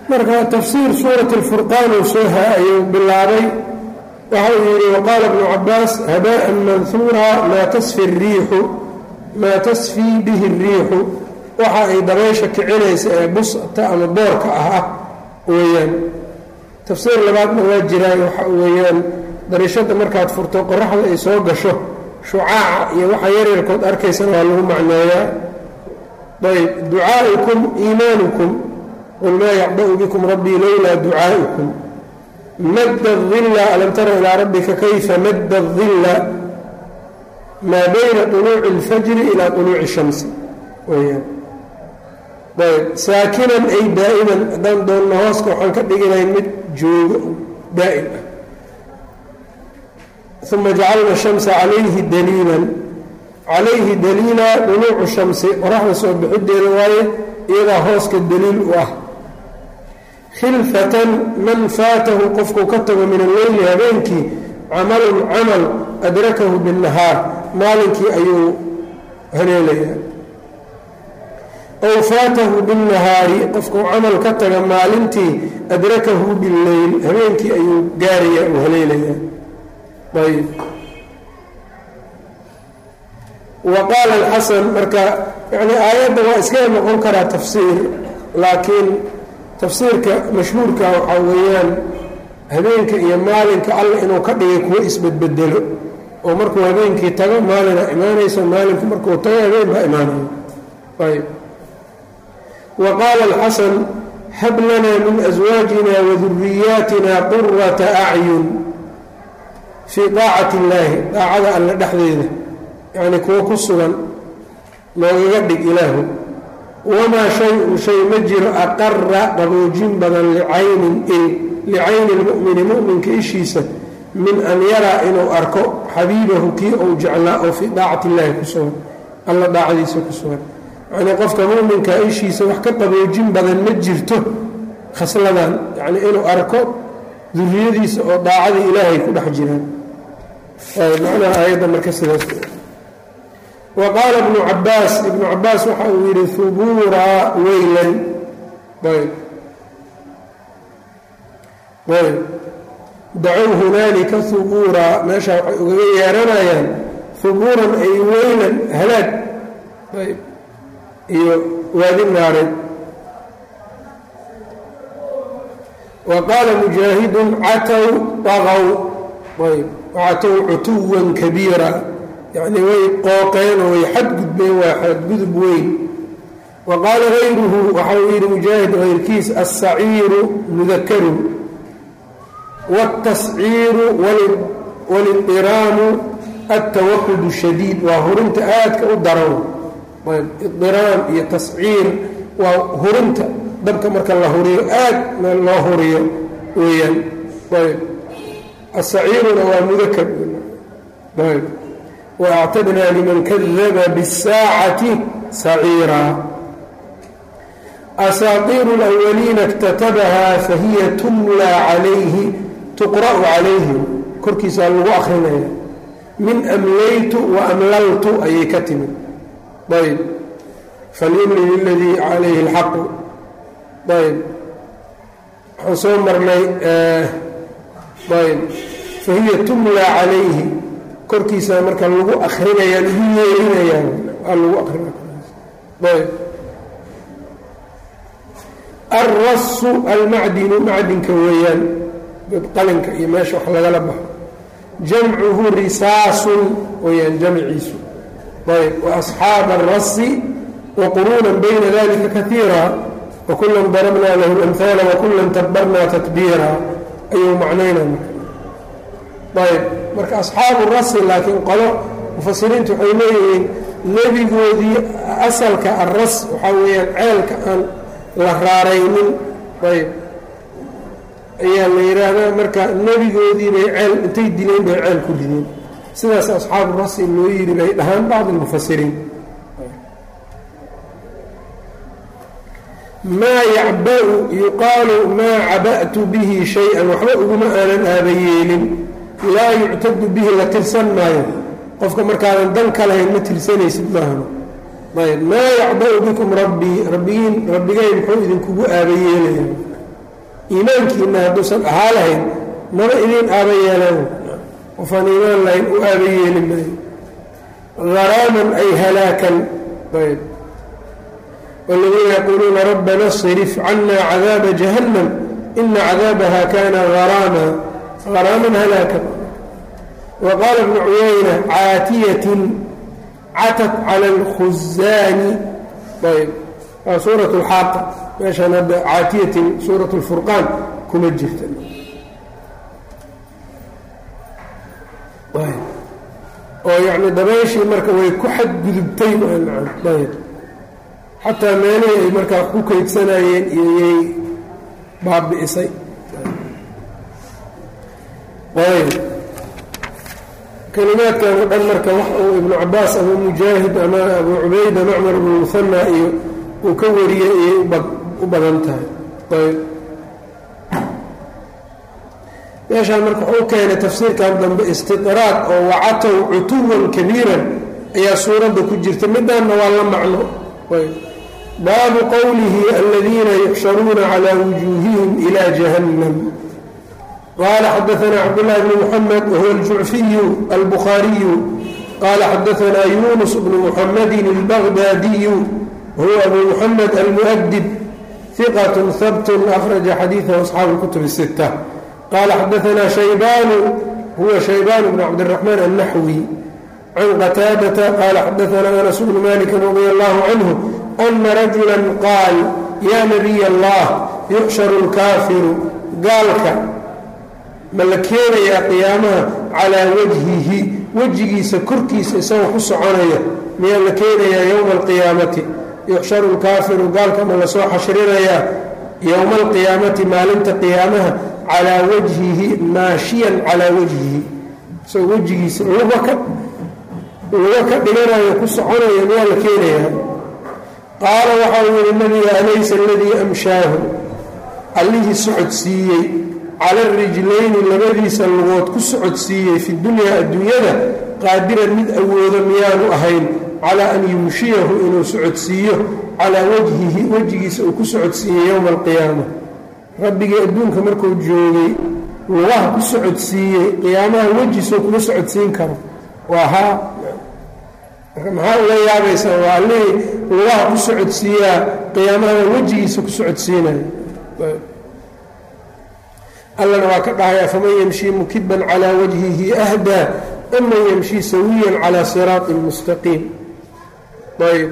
marka tafsiir suurati اlfurqaan uu soo ayuu bilaabay waxa uu yidhi waqaala bnu cabaas habaan manhuura maa tasfi riixu maa tasfii bihi الriixu waxa ay dabaysha kicinaysa ee busta ama boorka ah ah weeyaan tafsiir labaadna waa jiraa waxa weeyaan dariishada markaad furto qoraxda ay soo gasho shucaaca iyo waxa yaryarkood arkaysana waa lagu macneeyaa ayb ducaa'ikum iimaanukum qul maa yacba'u bikum rabbii lowlaa ducaa'ikum madda dilla alam tara ilaa rabbika kayfa madda dilla maa bayna طuluuci اlfajri ilaa طuluuci الshamsi weyaan ayb saakinan ay daa'iman haddaan doonna hooska waxaan ka dhiginayn mid joogo daa'im ah uma jacalna shamsa calayhi daliilan calayhi daliila duluucu shamsi qoraxda soo bixideeda waaye iyadaa hooska daliil u ah khilfatan man faatahu qofkuu ka tago min alleyli habeenkii camalun camal adrakahu binnahaar maalinkii ayuu haleelayaa ow faatahu binnahaari qofkuu camal ka taga maalintii adrakahu billeyl habeenkii ayuu gaarayaa uu haleelayaa ayb wa qaala alxasan marka yani aayadda waa iskaga noqon karaa tafsiir laakiin tafsiirka mashhuurka waxaa weeyaan habeenka iyo maalinka alla inuu ka dhigay kuwo isbedbedelo oo markuu habeenkii tago maalina imaanayso maalinku markuu tago habeen baa imaanayo ayb wa qaala alxasan hab lanaa min aswaajina waduriyaatina qurata acyun fii daacati illaahi daacada alle dhexdeeda yacni kuwo ku sugan noogaga dhig ilaahu wamaa shay-un shay ma jiro aqara qaboojin badan licaynin il licayni lmu'mini mu'minka ishiisa min an yaraa inuu arko xabiibahu kii uu jeclaa oo fii daacati illaahi ku sugan alla daacadiisa ku sugan yacnii qofka mu'minka ishiisa wax ka qaboojin badan ma jirto khasladan yacnii inuu arko duriyadiisa oo daacadii ilaahay ku dhex jiraan macnaha aayadda marka sidaas wa qaala ibnu cabaas ibnu cabaas waxa uu yidhi hubuuraa weylan ayb ayb dacow hunaalika hubuuraa meesha waxay ugaga yeeranayaan hubuuran ay weylan halaag ayb iyo waadi naareed wa qaala mujaahidun catow daqow ayb wacatow cutuwan kabiira yacnii way qooqeen oo way xadgudbeen waa xadgudub weyn wa qaala hayruhu waxa uu yidhi mujaahid hayrkiis alsaciiru mudakarun wاltasciiru wاliddiraamu altawaqudu shadiid waa hurinta aadka u daran ayb idiraam iyo tasciir waa hurinta dabka marka la huriyo aad loo huriyo weeyaan ayb asaciiruna waa mudakar ayb waactadnaa liman kadaba biاsaacati saciiraa asaatiiru اlأwaliina اktatabaha fahiya tumlaa calayhi tuqra'u calayhim korkiisaa lagu akrinaya min amlaytu wa amlaltu ayay ka timid ayb falyumli liladii calayhi اlxaqu ayb waxaan soo marnay ayb fahiya tumlaa calayhi korkiisa marka lagu akrinaya lagu yeerinayaan waa lagu akrinayb alrasu almacdinu macdinka weeyaan qalinka iyo meesha wax lagala baxo jamcuhu risaasun weyaan jamciisu ayb waasxaaba alrasi waquruunan bayna dalika kaiira wakulan darabnaa lahu lamhaala wakulan tabarnaa tatbiira ayuu macnayna ayb marka asxaabu rasi laakiin qolo mufasiriintu waxay leeyihiin nebigoodii asalka arras waxaa weeyaan ceelka aan la raaraynin ayb ayaa la yidhaahdaa marka nebigoodii bay ceel intay dileen bay ceel ku rideen sidaas asxaabu rasi loo yidhi bay dhahaan bacdi lmufasiriin maa yacba-u yuqaalu maa caba'tu bihi shay-an waxba uguma aanan aabayeelin laa yuctadu bihi la tirsan maayo qofka markaadan dan ka lahayn ma tirsanaysid maahano ayb maa yacba-u bikum rabbii rabbigiin rabbigay muxuu idinkugu aabayeelaya iimaankiina hadduusan ahaa lahayn maba idiin aaba yeelaan qofaan iimaan lahayn u aaba yeeli maayo haraaman ay halaakan ayb wاladiina yaquuluuna rabbana اصrif cana cadaaba jahannam ina cadaabaha kana haraama haraaman halaakan wa qaala ibnu cuyayna caatiyatin catat cala اlkhuzaani ayb waa suuraة اlxaaqa meeshaan hadda caatiyatin suuraة اlfurqaan kuma jirta oo yacni dabayshii marka way ku xadgudubtay ayb xataa meelihii ay markaa ku kaydsanayeen iyoyay baabi'isay ayb kelimaadkan o dhan marka wax uu ibnu cabaas ama mujaahid ama abu cubayda macmar ibnu muhana iyo uu ka wariyey ayay u badan tahay ayb meeshaan marka wuxuu keenay tafsiirkan dambe istiqraad oo wacatow cutuwan kabiiran ayaa suuradda ku jirta midaanna waa la macno baabu qowlihi aladiina yuxsharuuna calى wujuuhihim ilى jahannam qala xadaana cabdاllahi bn muxamed wahuwa aljucfiyu albukhaariyu qala xadaana yunus bnu muxamedin اlbagdaadiyu wahuwa abu muxamed almu'dib hiqat habt akhraja xadiiثah asxaabu اlkutub الsita qala xadaana shaybanu huwa shaybaan bn cabdالraxmaan الnaxwi can qataadata qala xadaana anas bnu maliki radi allahu canhu ana rajula qaal yaa nabiy allah yuxsharu اlkaafiru gaalka ma la keenayaa qiyaamaha calaa wajhihi wejigiisa korkiisa isagoo ku soconaya miyaa la keenayaa yowma alqiyaamati yuxsharu lkaafiru gaalka ma lasoo xashrinayaa yowma alqiyaamati maalinta qiyaamaha calaa wajhihi maashiyan calaa wajhihi isagoo wejigiisa luga ka luga ka dhiganayo ku soconaya miyaa la keenayaa qaala waxau yihi nabiga alaysa aladii amshaahu allihii socodsiiyey cala rijlayni labadiisa lugood ku socodsiiyey fi dunyaa adduunyada qaadiran mid awoodo miyaanu ahayn calaa an yumshiyahu inuu socodsiiyo calaa wajhihi wejigiisa uu ku socodsiiyey yowma alqiyaama rabbigii adduunka markuu joogay lugaha ku socodsiiyey qiyaamaha wejiisoo kuma socodsiin karo waa haa marka maxaa uga yaabaysaa waa allihii lugaha ku socodsiiyaa qiyaamaha wejigiisa ku socodsiinayo allana waa ka dhahaya faman yamshii mukiban calaa wajhihi ahdaa aman yamshii sawiyan calaa siraaطin mustaqiim ayb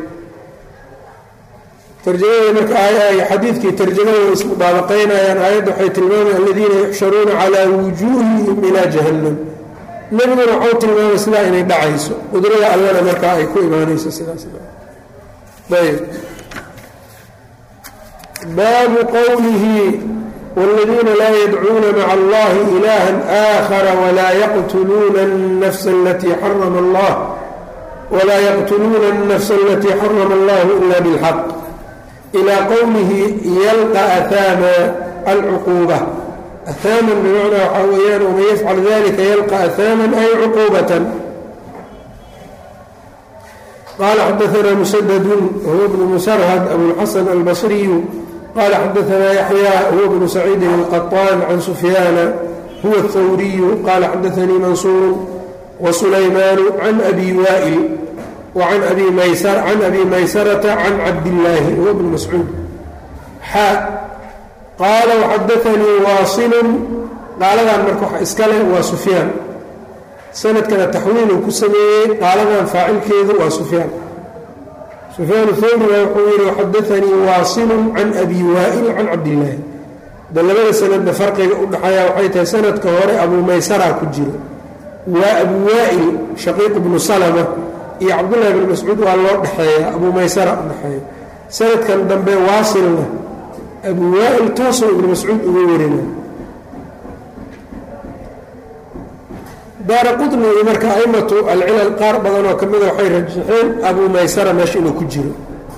tarjamada marka xadiidkii tarjamada way ismudaabaqaynayaan aayadda waxay tilmaamaya aladiina yuxsharuuna calaa wujuuhihim ilaa jahannam nebiguna waxau tilmaamay sidaa inay dhacayso qudrada allana markaa ay ku imaanayso sidaas ayb baabu qowlihi wاladiina laa yadcuuna maca allahi ilaha aakhara walaa yaqtuluuna الnafsa alatii xarama allah walaa yaqtuluuna الnafsa alatii xarama allahu ila bاlxaq ilaa qowlihi yalqa ahaama alcuquuba ahaaman bimacnaa waxaa weeyaan waman yafcal dalika yalqa ahaaman ay cuquubatan qala xadaana musadadun huwa bnu musarhad abulxasan albasriyu qala xadaana yaxya huwa bnu saciidin alqaطaan can sufyaana huwa athawriyu qala xadaanii mansuuru wasulaymaanu can abi waa'il wacan abi can abi maysarata can cabdillaahi huwa bnu mascuud xaa qaala waxadaanii waasilun qaaladan marka waxa iska leh waa sufyaan sanadkana taxwiiluu ku sameeyey qaaladan faacilkeedu waa sufyaan sufyaan thawriga wuxuu yihi waxadaanii waasilun can abi waa'il can cabdillaahi da labada sanadna farqiga u dhexeeya waxay tahay sanadka hore abuu maysara ku jiro waa abu waa'il shaqiiq bnu salama iyo cabdullahi bn mascuud waa loo dhexeeya abuu maysara u dhexeeya sanadkan dambe waasilna abu waa'il toosoo ibnu mascuud uga warina daara qutni iyo marka aimatu alcilal qaar badan oo ka mida waxay rajaxeen abuu maysara meesha inuu ku jiro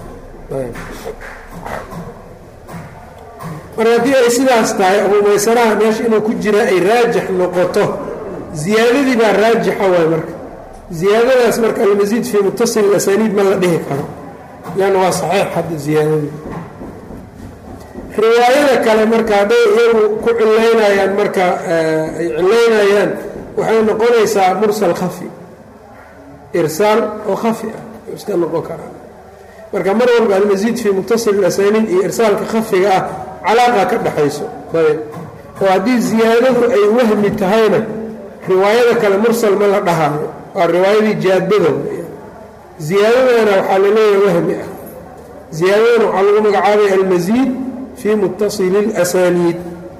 marka haddii ay sidaas tahay abuu maysaraha meesha inuu ku jira ay raajix noqoto ziyaadadii baa raajixa waay marka ziyaadadaas marka almasiid fii mutasil asaniid ma la dhihi karo lanna waa saxiix hadda ziyaadadii riwaayada kale marka hadday iyagu ku cilaynayaan marka ay cilaynayaan waxay noqonaysaa mursal khafi irsaal oo khafi ah iska noqon karaa marka mar walba almasiid fii muttasil ilasaniid iyo irsaalka khafiga ah calaaqa ka dhexayso ayb oo haddii ziyaadadu ay wahmi tahayna riwaayada kale mursal ma la dhahaayo waa riwaayadii jaadada ziyaadadana waxaa laleeyahay wahmi ah ziyaadadana waxaa lagu magacaabaya almasiid fii mutasili اlasaniid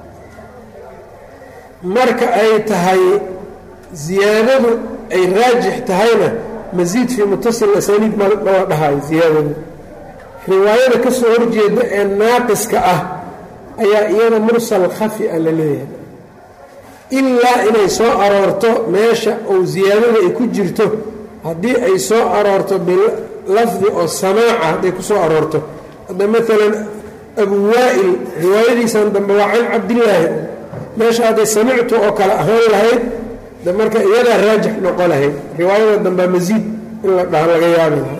marka ay tahay ziyaadadu ay raajix tahayna masiid fii mutasil asaniid mala dhahayo ziyaadadu riwaayada ka soo horjeeda ee naaqiska ah ayaa iyada mursal khafi a la leeyahay ilaa inay soo aroorto meesha ou ziyaadada ay ku jirto haddii ay soo aroorto bilafdi oo samaaca hadday ku soo aroorto hadda maalan abu waa'il riwaayadiisan dambe waa can cabdillaahi meesha hadday samictu oo kale ahaan lahayd de marka iyadaa raajix noqo lahayd riwaayada dambea masiid in la dhaha laga yaabi lahaa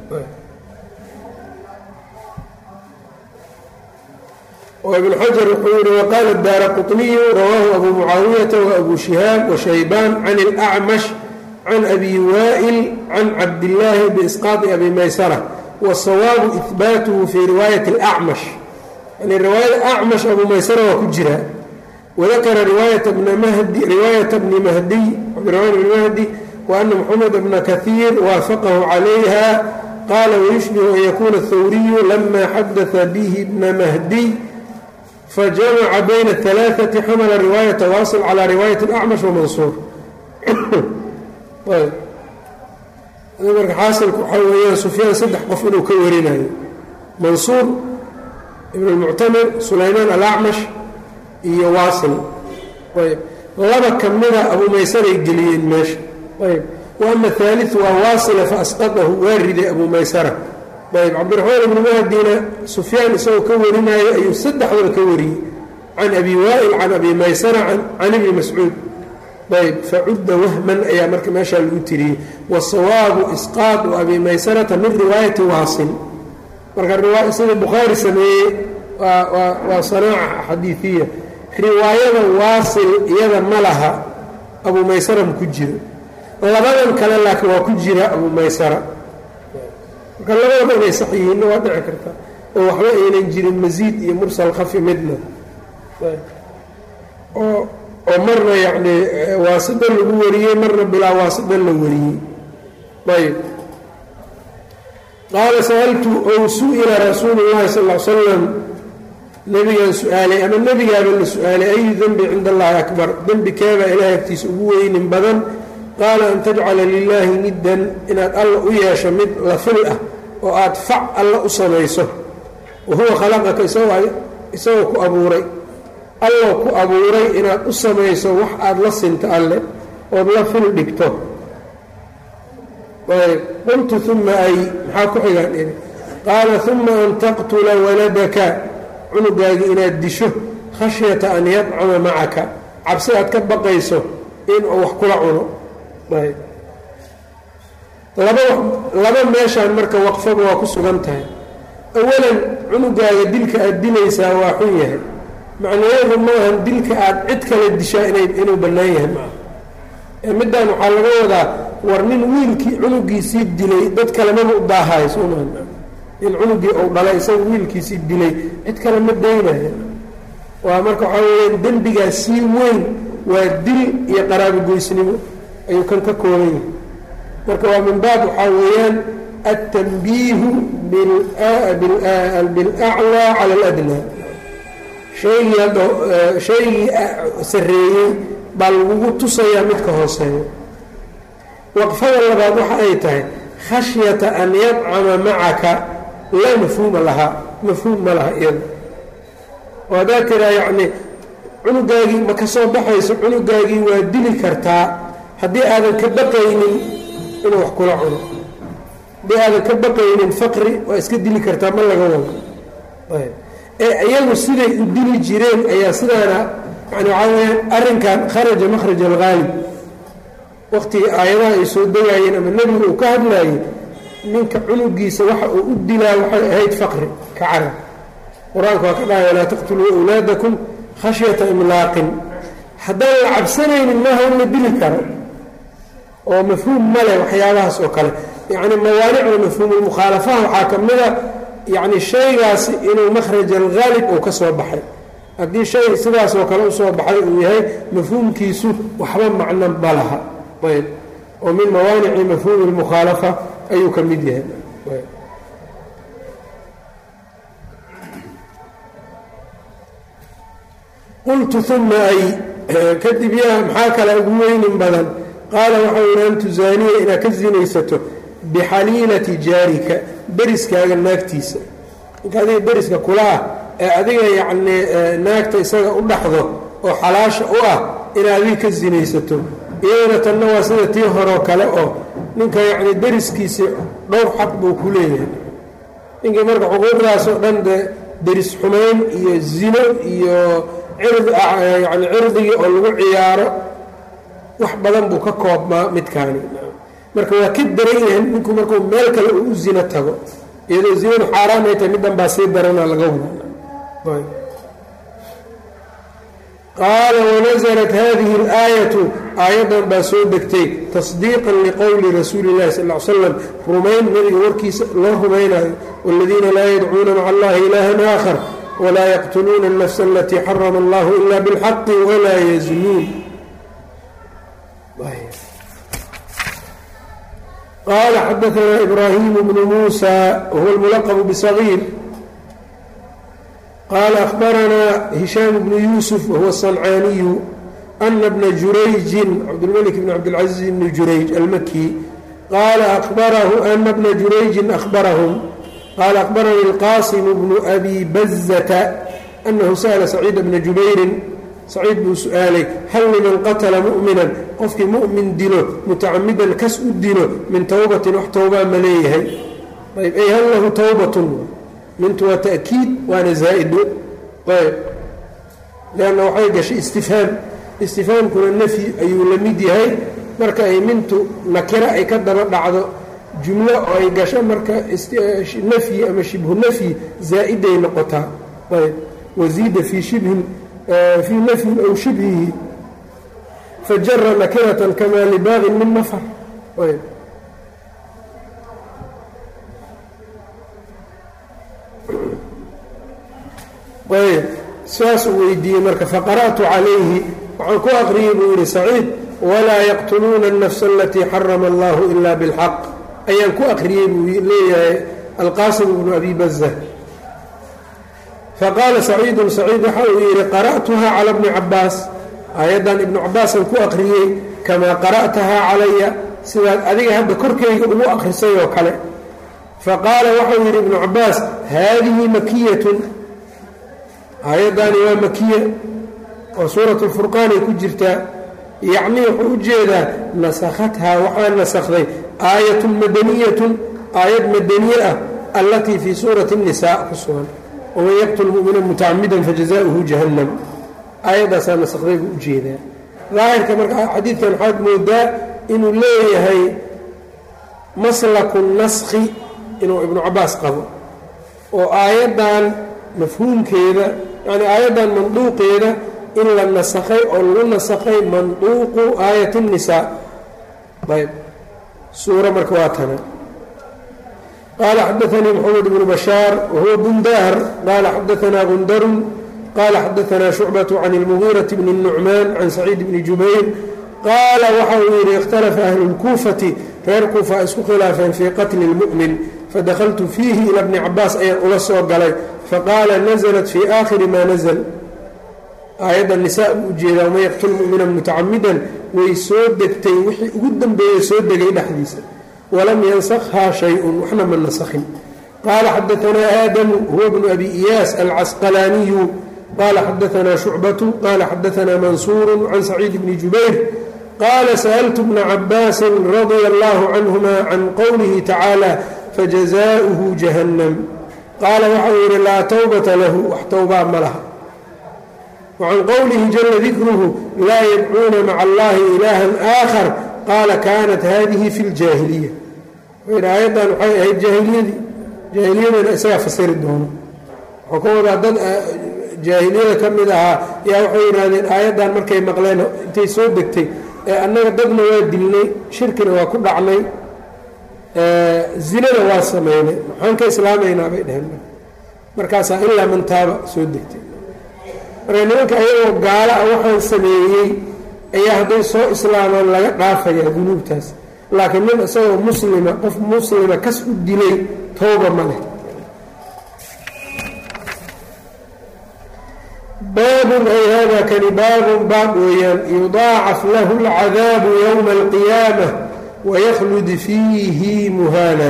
oo ibn xajar wuxuu yihi waqaala daara quطniyu rawaahu abu mucaawiyata waabu shihaab washaybaan can اlأcmash can abi waa'il can cabdillaahi biisqaaطi abi maysara wالsawaabu ihbaatuhu fii riwaayati اlأcmash yani riwaayada acmash abu maysara waa ku jira wadakara riwaayata bni mahdiy cabdiramaan bni mahdi waana moxamed bna kahiir waafaqahu calayha qaala wayushbihu an yakuuna اthawriyu lama xadaثa bihi bna mahdiy fajamaca bayna اثalaaثati xamala riwaayata waasil calى riwaayati اlacmash wamansuur marka xaasilku waxaa weeyaan sufyaan saddex qof inuu ka warinayo mansuur ibn اlmuctamir sulaymaan alacmash iyo waasil ayb laba ka mida abu maysaray geliyeen meesha ayb waama haaliu waa waasila faasqadahu waa riday abu maysara ayb cabdiraxmaan ibni mahdina sufyaan isagoo ka warinaayo ayuu saddexdaba ka wariyey can abi waa'il can abi maysara can ibni mascuud ayb facudda wahman ayaa marka meeshaa lagu tiriyey wasawaabu isqaadu abi maysarata min riwaayati waasil marka sida bukhaari sameeyey waa sanaaca xadiiiya riwaayada waasil iyada ma laha abu maysara ma ku jiro labadan kale laakiin waa ku jira abu maysara marka labadaba inay sax yihiinna waa dhici kartaa oo waxba aynan jirin masiid iyo mursal khafi midna oo oo marna yacni waasida lagu wariyey marna bilaa waasida la wariyey ayb qaala sa'altu ow su-ila rasuulu llahi sal l slam nebigaan su-aalay ama nebigaaba la su-aalay ayu dembi cinda allahi akbar dembi keebaa ilahay agtiisa ugu weynin badan qaala an tajcala lilaahi niddan inaad alla u yeesho mid la fil ah oo aad fac alla u samayso wa huwa khalaqaka isagoo ku abuuray alloo ku abuuray inaad u samayso wax aad la sinto alle ood la fil dhigto ayb qultu uma ay maxaa ku xigaan idhi qaala uma an taqtula waladaka cunugaagi inaad disho khashyata an yadcama macaka cabsi aad ka baqayso inuu wax kula cuno ayb laba laba meeshaan marka waqfaba waa ku sugan tahay awalan cunugaaga dilka aad dilaysaa waa xun yahay macnaheedu maahan dilka aad cid kale dishaa inuu bannaan yahay maaha middan waxaa laga wadaa war nin wiilkii cunugiisii dilay dad kalemaba u daahayo sooma in cunugii uu dhalay isaga wiilkiisii dilay cid kale ma daynayo waa marka waxaa weyaan dembigaas sii weyn waa dil iyo qaraabogoysnimo ayuu kan ka kooban yahay marka waa min baab waxaa weeyaan altanbiihu bilaclaa cala aladnaa shaygii hadda shaygii sarreeyey baa lagugu tusayaa midka hooseeyo waqfada labaad waxa ay tahay khashyata an yadcama macaka laa mafhuuma lahaa mafhuum ma laha iyada oo haddaad tiraa yacni cunugaagii ma ka soo baxayso cunugaagii waa dili kartaa haddii aadan ka baqaynin inuu wax kula cuno haddii aadan ka baqaynin faqri waa iska dili kartaa ma laga wado ee iyagu siday u dili jireen ayaa sidaana yani waxaa weyaan arrinkan kharaja makhraj alghaalib waqtigii aayadaha ay soo degaayeen ama nebigu uu ka hadlaayey ninka cunugiisa waxa uu u dilaa waxay ahayd faqri ka carab qur-aanka waa ka dhahay walaa taqtuluu awlaadakum khashyata imlaaqin haddaan la cabsanaynin maaha in la dili karo oo mafhuum male waxyaabahaas oo kale yacni mawaanicda mafhuumulmukhaalafaha waxaa ka mida yacni shaygaasi inuu makhraj alghaalib uu ka soo baxay haddii shay sidaasoo kale usoo baxay uu yahay mafhuumkiisu waxba macno ma laha ayb oo min mawaanici mafhuumi lmukhaalafa ayuu ka mid yahay qultu uma ay kadib yaa maxaa kale ugu weynin badan qaala waxau yidhi an tusaaniya inaad ka sinaysato bixaliilati jaarika deriskaaga naagtiisa ninka adiga deriska kula ah ee adiga yacnii naagta isaga u dhaxdo oo xalaasha u ah inaad adiga ka sinaysato iyadana tanna waa sida tii horeo kale oo ninka yacni deriskiisii dhowr xaq buu ku leeyahay ninkii marka xuquuqdaasoo dhan dee deris xumayn iyo zino iyo yani cirdigii oo lagu ciyaaro wax badan buu ka koobmaa midkaani marka waa ka daran yahay ninku markuu meel kale uu u zino tago iyadoo zinadu xaaraan ay tahay middan baa sii darana laga wadaa qaala wanaزlat hadihi اlaayatu aayaddan baa soo degtay tasdiiqan liqowli rasuuli اllahi sal l slam rumayn nabiga warkiisa loo rumaynayo wاladiina laa yadcuuna maca allahi ilahan aakhar wlaa yaqtuluuna الnafsa alatii xarama اllah ila bاlxaqi walaa yaznuun qala xadaثna ibrahim bnu musa whuwa اlmulaqb bصغيir qala أخbarana هisham bnu yusuf whuwa الصنcaaniyu أna bna jurayji cabdاlmلك bn cabdالcaزiز bn jurayj almaki qala أخbarahu ana bna jurayji أخbarahum qala أخbarani الqasim bnu abi bazta أnahu sأla سacيid bna jubayrin saciid buu su-aalay hal liman qatala mu'minan qofkii mu'min dilo mutacamidan kas u dilo min towbatin wax towbaa ma leeyahay ayb ay hal lahu towbatun mintu waa ta'kiid waana zaa'ido ayb leanna waxay gashay istifhaam istifhaamkuna nafyi ayuu la mid yahay marka ay mintu nakira ay ka daba dhacdo jumlo oo ay gasho marka nafyi ama shibhu nafyi zaa'iday noqotaa ayb waziida fii shibhin fii nafyin aw shibhihi fajara nakiratan kamaa libaaqin min nafar ayb saasuu weydiiyey marka faqara'tu calayhi waxaan ku aqriyey buu yihi saciid walaa yaqtuluuna الnafsa alatii xarama allahu ila biاlxaq ayaan ku aqriyey buu leeyahay alqaasim bnu abi baza faqaala saciidun saciid waxa uu yidhi qara'tuha cala bni cabaas aayaddan ibnu cabaasaan ku aqriyey kamaa qara'tahaa calaya sidaad adiga hadda korkayga ugu akhrisay oo kale faqaala waxau yidhi ibnu cabaas haadihi makiyatun aayaddaani waa makiya oo suuratu lfurqaanay ku jirtaa yacnii wuxuu u jeedaa nasakhathaa waxaa nasakday aayatun madaniyatun aayad madaniye ah allatii fii suurati الnisaa ku sugan waman yaqtul mumina mutacamidan fajazaؤuhu jahannam aayaddaasaa nasakday buu u jeedaa daahirka marka xadiidkan waxaad moodaa inuu leeyahay maslaku naskhi inuu ibnu cabaas qabo oo aayaddan mafhuumkeeda yani aayaddan manduuqeeda in la nasakhay oo lagu nasakhay manduuqu aayat الnisaa ayb suura marka waa tana qال xdثnي mحمد بن بشhاaر وهو بنداr qال xdثna غندر qال xdثna شhuعبة عن المغيرة بن النعمان عن سعيد بن جuبير qاala waxa uu yidhi اkhتلفa أهل الكوفة reer kuufa isku khilaafeen fي qتل المؤمن fadkltu فيhi ilى بن cabاas ayaan ula soo galay faqاala نزلت في آkhiri ma نزل aayadda نiساء u ujeedaa وman yqتل مؤمiنا متacamida way soo degtay wixii ugu dambeeyey soo degay dhexdiisa wlam ynskhaa shayء waxna ma naskhin qaala xadaثna aadamu huwa bnu abi iyaas alcasqalaaniyu qaala xadaثna shucbaةu qaala xadaثna mansuuru can saciid bni jubayr qaala sأltu bna cabaasi radia اllah canهuma can qowlihi tacaalى fajazaؤuhu jahannam qaala waxau yidhi laa towbata lahu wax towbaa ma laha wacan qowlihi jala dikruhu laa yadcuuna maca allahi ilaha آakhar qaala kaanat hadihi fi اljaahiliya aayaddan waxay ahayd jaahiliyadii jaahiliyadana isagaa fasiri doono wuxuu ka wadaa dad jaahiliyada ka mid ahaa yaa waxay yidhaahdeen aayaddan markay maqleen intay soo degtay ee annaga dadna waa dilnay shirkina waa ku dhacnay zinana waa sameynay maxaan ka islaamaynaa bay dheheen markaasaa ilaa mantaaba soo degtay marka nimanka ayagoo gaala ah waxaan sameeyey ayaa hadday soo islaamaan laga dhaafayaa dunuubtaas laakiin nin isagoo muslima qof muslima kas u dilay towba ma leh baabun ay hada kani baabun baab weeyaan yudaacaf lahu اlcadaabu ywma اlqiyaamة waykhlud fiihi muhaana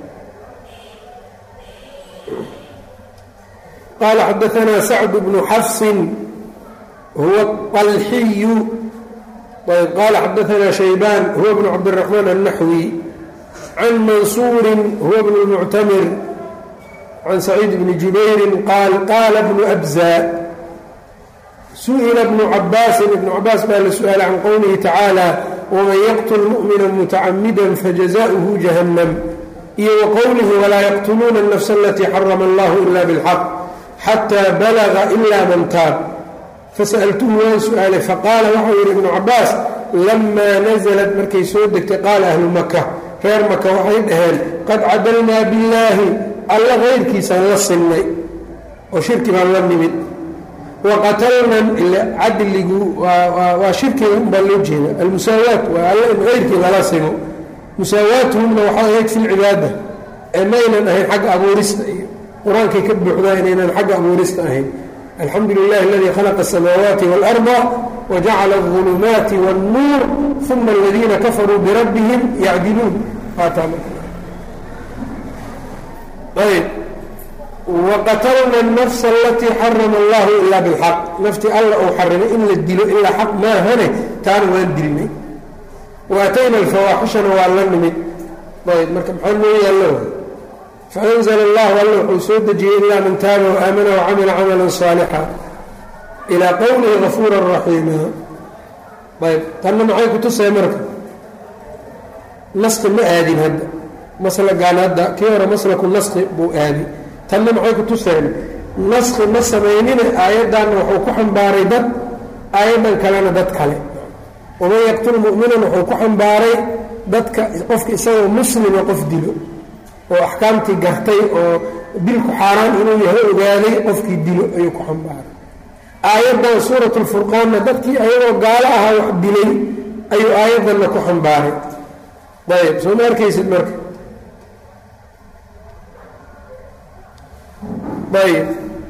qala xadaثna sacd bnu xafsin huwa طalxiyu ayb qala xadaثna shaybaan huwa bnu cabdالرaحmaan الnaxwi can mansuuri huwa bn اlmuctamir can saciid bni jubayri qaal qaala bnu abza su-ila bnu cabaasin ibnu cabaas baa la su-aalay can qowlihi tacaala waman yaqtul mu'mina mutacamida fajazaؤuhu jahannam iyo wa qowlihi walaa yaqtuluuna الnafsa alatii xarama allahu ila bاlxaq xataa balaga ila man taab fasaltuhu waan su-aalay faqaala waxau yidhi ibnu cabaas lamaa naزlat markay soo degtay qaala ahlu maka reer maka waxay dhaheen qad cadalnaa billaahi alla kayrkiisaan la sinnay oo shirki baan la nimid waqatalnan cadligu waa shirkiga unbaa loo jeeda almusaawaat waa alla in kayrkii lala sigo musaawaatuhumna waxay ahayd fi lcibaada ee maynan ahayn xagga abuurista iyo qur-aankay ka buuxdaa inaynan xagga abuurista ahayn alxamdu lilahi aladii khalaqa asamaawaati waalarda wajacala اظulumaati wاnnuur uma aladiina kafaruu birabbihim yacdiluun ayb waqatalna الnafsa alatii xarama allahu ila bilxaq naftii alla uu xarimay in la dilo ilaa xaq maahane taana waan dilnay waatayna alfawaaxishana waa la nimid ayb marka maxaa noo yaallo faanzla allahu alla wuxuu soo dejiyey ilaa man taaba waamana wacamila camala صaalixa ilaa qowlihi gafuura raxiima ayb tanna maxay ku tusay marka naski ma aadin hadda maslagaan hadda kii hore maslaku naski buu aadi tanna maxay ku tuseen naski ma samaynine aayaddanna wuxuu ku xambaaray dad aayaddan kalena dad kale waman yaqtul mu'minan wuxuu ku xambaaray dadka qofka isagoo muslima qof dilo oo axkaamtii gartay oo dilku xaaraan inuu yahay ogaaday qofkii dilo ayuu ku xambaaray aayaddan suurat lfurqaanna dadkii ayagoo gaalo ahaa wax dilay ayuu aayaddanna ku xambaaray ayb soo ma arkaysid marka ayb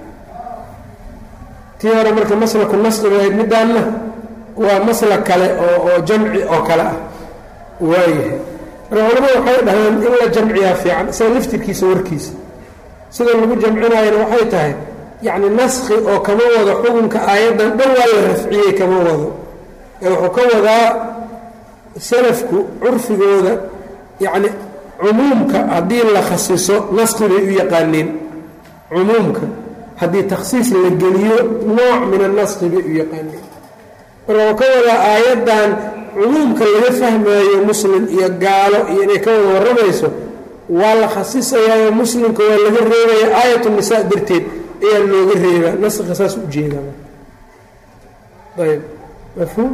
tii hore marka maslaku nasqiga ahayd middaanna waa maslak kale oo oo jamci oo kale ah waayahay marka culamadu waxay dhahaan in la jamciyaa fiican isaga laftirkiisa warkiisa sida lagu jamcinaayana waxay tahay yacni naskhi oo kama wado xukunka aayaddan dhan waa la rafciyey kama wado ee wuxuu ka wadaa salafku curfigooda yacni cumuumka haddii la khasiso naskhi bay u yaqaaneen cumuumka haddii takhsiis la geliyo nooc min annaskhi bay u yaqaaneen marka wuxuu ka wadaa aayaddan cumuumka laga fahmaayo muslim iyo gaalo iyo inay ka wada warramayso waa la khasisayaayo muslimka waa laga reebaya aayat nisaa darteed ayaa looga reebaa naskha saas u jeedaa ayb mafhuum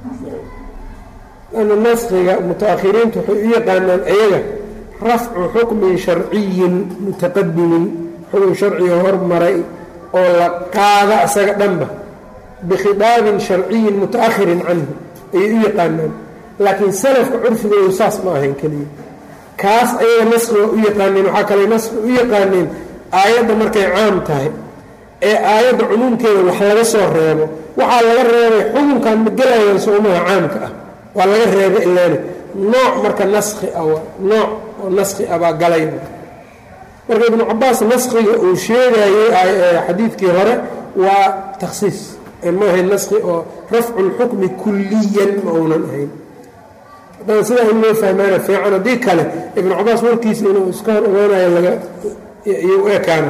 ana naskhiga muta-akhiriintu waxay u yaqaanaan ayaga rafcu xukmin sharciyin mutaqadimin xukun sharciga hormaray oo la qaada isaga dhanba bikhidaabin sharciyin muta-ahirin canhu ayay u yaqaanaan laakiin salafka curfigoodu saas ma ahayn keliya kaas ayaga naskiga u yaqaaneen waxaa kale naski u yaqaaneen aayadda markay caam tahay ee aayadda cumuumkeeda wax laga soo reebo waxaa laga reebay xukunkan ma gelayaan soomaha caamka ah waa laga reeba ilaani nooc marka naskhi ah nooc oo naskhi ah baa galay marka ibnu cabaas naskhiga uu sheegayey xadiidkii hore waa takhsiis ma ahayn naskhi oo rafcu lxukmi kulliyan ma uunan ahayn haddana sidaa in loo fahmaana fiican haddii kale ibnu cabaas warkiisa inuu iska hor ogaanayo laga iyo u ekaana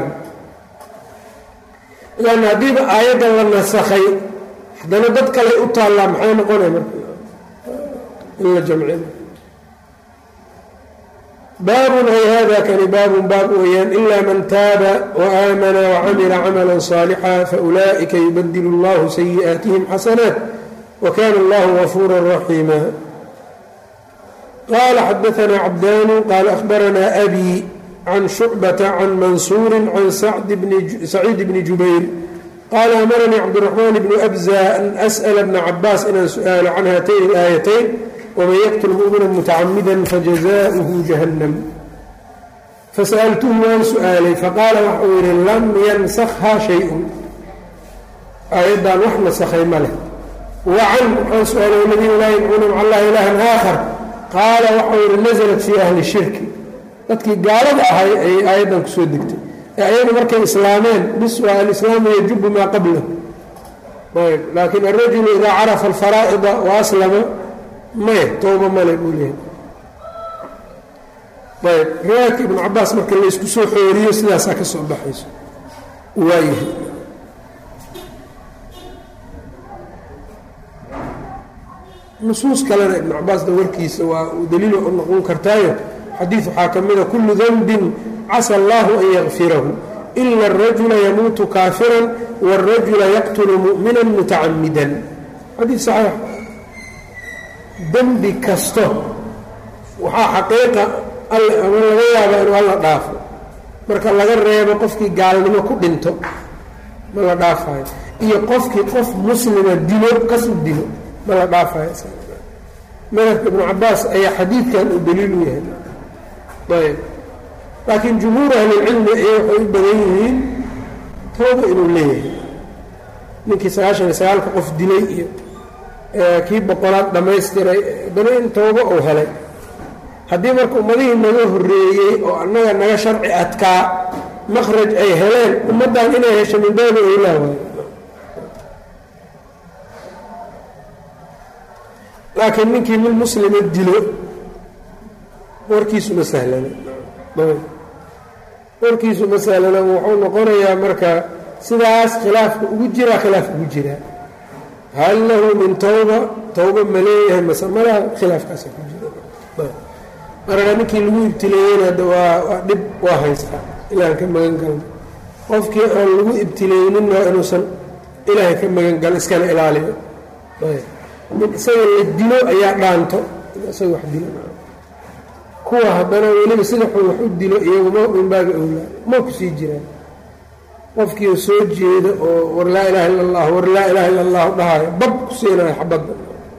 lanna haddiiba aayaddan la nasakhay haddana dad kale u taallaa maxay noqonay marka in la jamcin baabun ay hada kani baabun baab weeyaan ilaa man taaba waaamana wacamila camala صaalixa faulaa'ika yubadilu اllahu sayi'aatihim xasanaat wakana allahu gafuura raxiima qala xadaثna cabdanu qala ahbarana abi can shucbata can mansuuri can saciid bni jubayr qaala amaranii cabdiraxmaan bnu abza an as'la bna cabaas inaan su-aalo can haatayn اlaayatayn wman yqtl mumina mutacamida fajazaؤuhu jahannam fasa'altuhu waan su-aalay faqaala waxau yihi lam yansakhaa shay-un aayaddan wax nasakhay ma leh wacan waxaan su-aalay aladiina laa yadcuuna maca allahi ilahan aakhar qaala waxau yihi naزlat fii ahli shirki dadkii gaalada ahay ayay aayaddan kusoo degtay ee ayadu markay islaameen bis waa alislaamu yajubu maa qablah ayb laakin alrajulu idaa carafa alfaraa'ida waaslama maya tooba male buu leehay ayb riwaayadka ibnu cabaas marka laysku soo xooriyo sidaasaa ka soo baxayso waayahay nusuus kalena ibnu cabaasda warkiisa waa uu daliilo u noqon kartaayo xadiid waxaa ka mida kullu danbin casa allahu an yakfirahu ila arajula yamuutu kaafiran wاlrajula yaqtulu mu'mina mutacamidan xadiid saxiix dembi kasto waxaa xaqiiqa ama laga yaaba inuu alla dhaafo marka laga reebo qofkii gaalnimo ku dhinto ma la dhaafayo iyo qofkii qof muslima dilo kasu dilo ma la dhaafayo madhabka ibnu cabaas ayaa xadiidkan uu daliil u yahay ayb laakiin jumhuur ahlilcilmi ay waxay u badan yihiin tooba inuu leeyahay ninkii sagaashan iyo sagaalka qof dilay iyo kii boqolaad dhammaystiray haddana in toobo uu helay haddii marka ummadihii naga horreeyey oo annaga naga sharci adkaa makhraj ay heleen ummaddan inay hesho min baabi oylaa waayo laakiin ninkii mid muslima dilo warkiisu ma sahlana warkiisu ma sahlana wuxuu noqonayaa marka sidaas khilaafka ugu jiraa khilaaf ugu jiraa hal lahu min tawba tawba ma leeyahay mase malaha khilaafkaasa ku jira marka ninkii lagu ibtileeyeyna hadda waa waa dhib waa haystaa ilahan ka magan galna qofkii aan lagu ibtileyninna inuusan ilaahay ka magan galo iskana ilaaliyo mid isaga la dilo ayaa dhaanto isaga wax dilo kuwa haddana weliba sida xun wax u dilo iyagu ma min baabi owlaa ma ku sii jiraan qofkii soo jeeda oo war laa ilaha illa allah war laa ilaha illa allahu dhahayo bab ku siinayo xabadda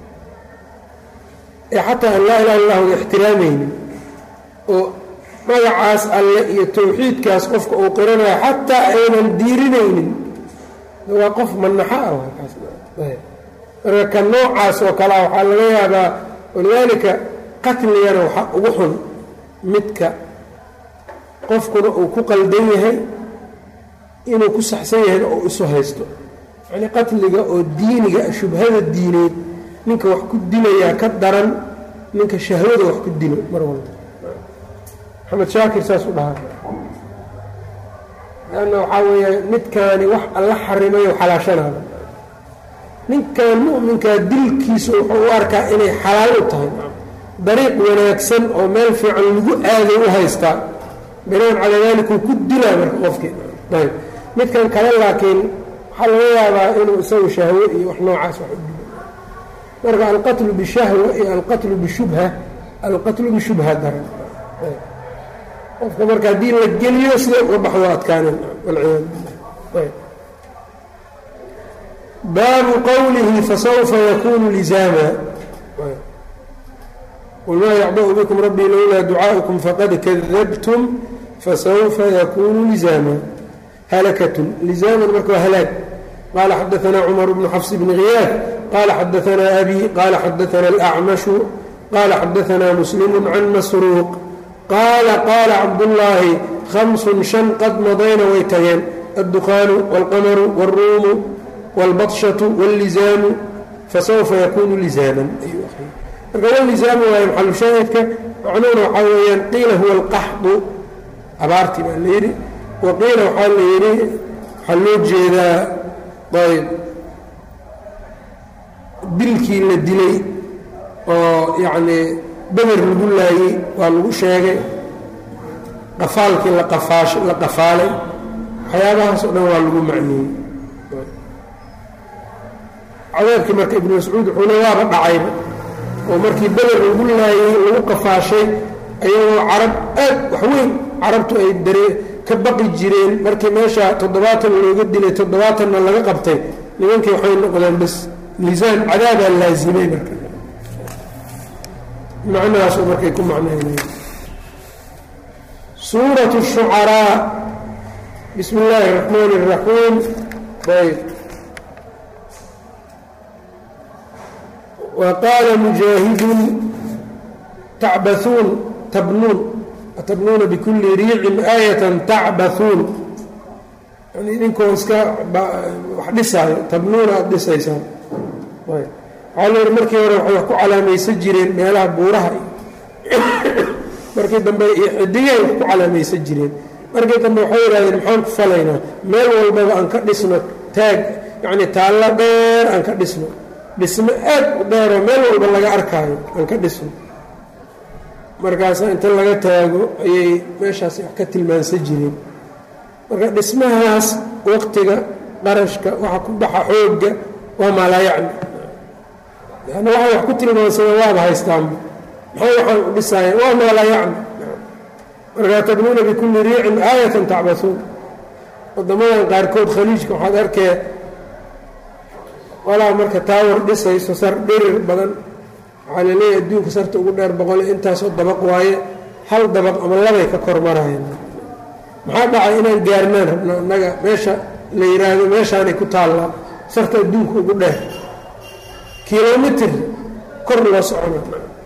ee xataa aan laa ilaha illa allahu ixtiraamaynin oo magacaas alle iyo tawxiidkaas qofka uu qiranayo xataa aynan diirinaynin waa qof manaxo ah marka ka noocaas oo kalea waxaa laga yaabaa walidaalika qatligana waxaa ugu xun midka qofkuna uu ku qaldan yahay inuu ku saxsan yahayna oo isu haysto yacnii qatliga oo diiniga shubhada diineed ninka wax ku dilayaa ka daran ninka shahwada wax ku dilo mar walba maxamed shaakir saas u dhahaa lanna waxaa weeya midkaani wax alla xarimayo xalaashanaada ninkan mu'minkaa dilkiisa wuxuu u arkaa inay xalaal u tahay dariiq wanaagsan oo meel fiican lagu aaday u haystaa binaan calaa daalikuu ku dilaa marka qofkii ayb midkan kale laakiin waxaa laga yaabaa inuu isagu shahwo iyo wax noocaas wax u dilo marka alqatlu bishahwa iyo alqatlu bishubha alqatlu bishubha daran qofka marka haddii la geliyo sida uga baxdo adkaanen walciyaadu billah baabu qowlihi fasawfa yakunu lizaama qul maa yacba'u bikum rabbii lowlaa ducaaءukum faqad kadabtum fasawfa yakunu lizaama halakatun lizaaman marka waa halaag qaala xadaanaa cumar bnu xafs bni khiyaad qaala xadaanaa abi qaala xadaanaa alacmashu qaala xadaanaa muslimu can masruuq qaala qaala cabdullaahi hamsun shan qad madayna way tageen adduqaanu wاlqamaru wاlruumu wاlbatshatu wاllizaamu fasawfa yakunu lizaaman marka wlizaamu waayo maxalushaahidka macnuhuna waxaa weeyaan qiila huwa alqaxdu abaartii baa la yidhi wa qiila waxaa la yidhi waxaa loo jeedaa ayb dilkii la dilay oo yacnii beder lagu laayey waa lagu sheegay qafaalkii la qafaash la qafaalay waxyaabahaas oo dhan waa lagu macneeyey cadaabkii marka ibnu mascuud wuxuuna waaba dhacayba oo markii beder lagu laayay lagu qafaashay ayagoo carab aad waxweyn carabtu ay daree ka baqi jireen markii meesha toddobaatan looga dilay toddobaatanna laga qabtay nimankii waxay noqdeen bas lisaan cadaabaa laazimay marka macnahaasoo markay ku macnaynay suuratu shucaraa bismi illaahi اraxmaan الraxiim ayb wa qaala mujaahidun tacbauun tabnuun atabnuuna bikulli riicin aayatan tacbauun yani idinkoo iska wax dhisaayo tabnuuna aada dhisaysaan waxaa la yihi markii hore waxay wax ku calaamaysan jireen meelaha buuraha markii dambe iyo xidigay wax ku calaamaysan jireen markii dambe waxay yidhahdeen maxaan ku falaynaa meel walbaba aan ka dhisno taag yacni taallo dheer aan ka dhisno dhismo aad u dheeroo meel walba laga arkaayo aan ka dhisno markaasa inta laga taago ayay meeshaas wax ka tilmaansan jireen marka dhismahaas waqtiga qarashka waxa ku baxa xoogga waa maalaayacni lanna waxay wax ku tilmaansadeen waaba haystaanba maxay waxaan u dhisaayeen waa maalaayacni markaa tabnuuna bikulli riicin aayatan tacbasuun wadamadan qaarkood khaliijka waxaad arkee walaa marka taawar dhisayso sar dhirir badan waxaa laleeyahay adduunka sarta ugu dheer boqole intaasoo dabaq waaye hal dabaq ama labay ka kormarayeen maxaa dhacay inaan gaarnaan rabno annaga meesha la yidhaahdo meeshaanay ku taallaa sarta adduunka ugu dheer kilomitr kor loo socona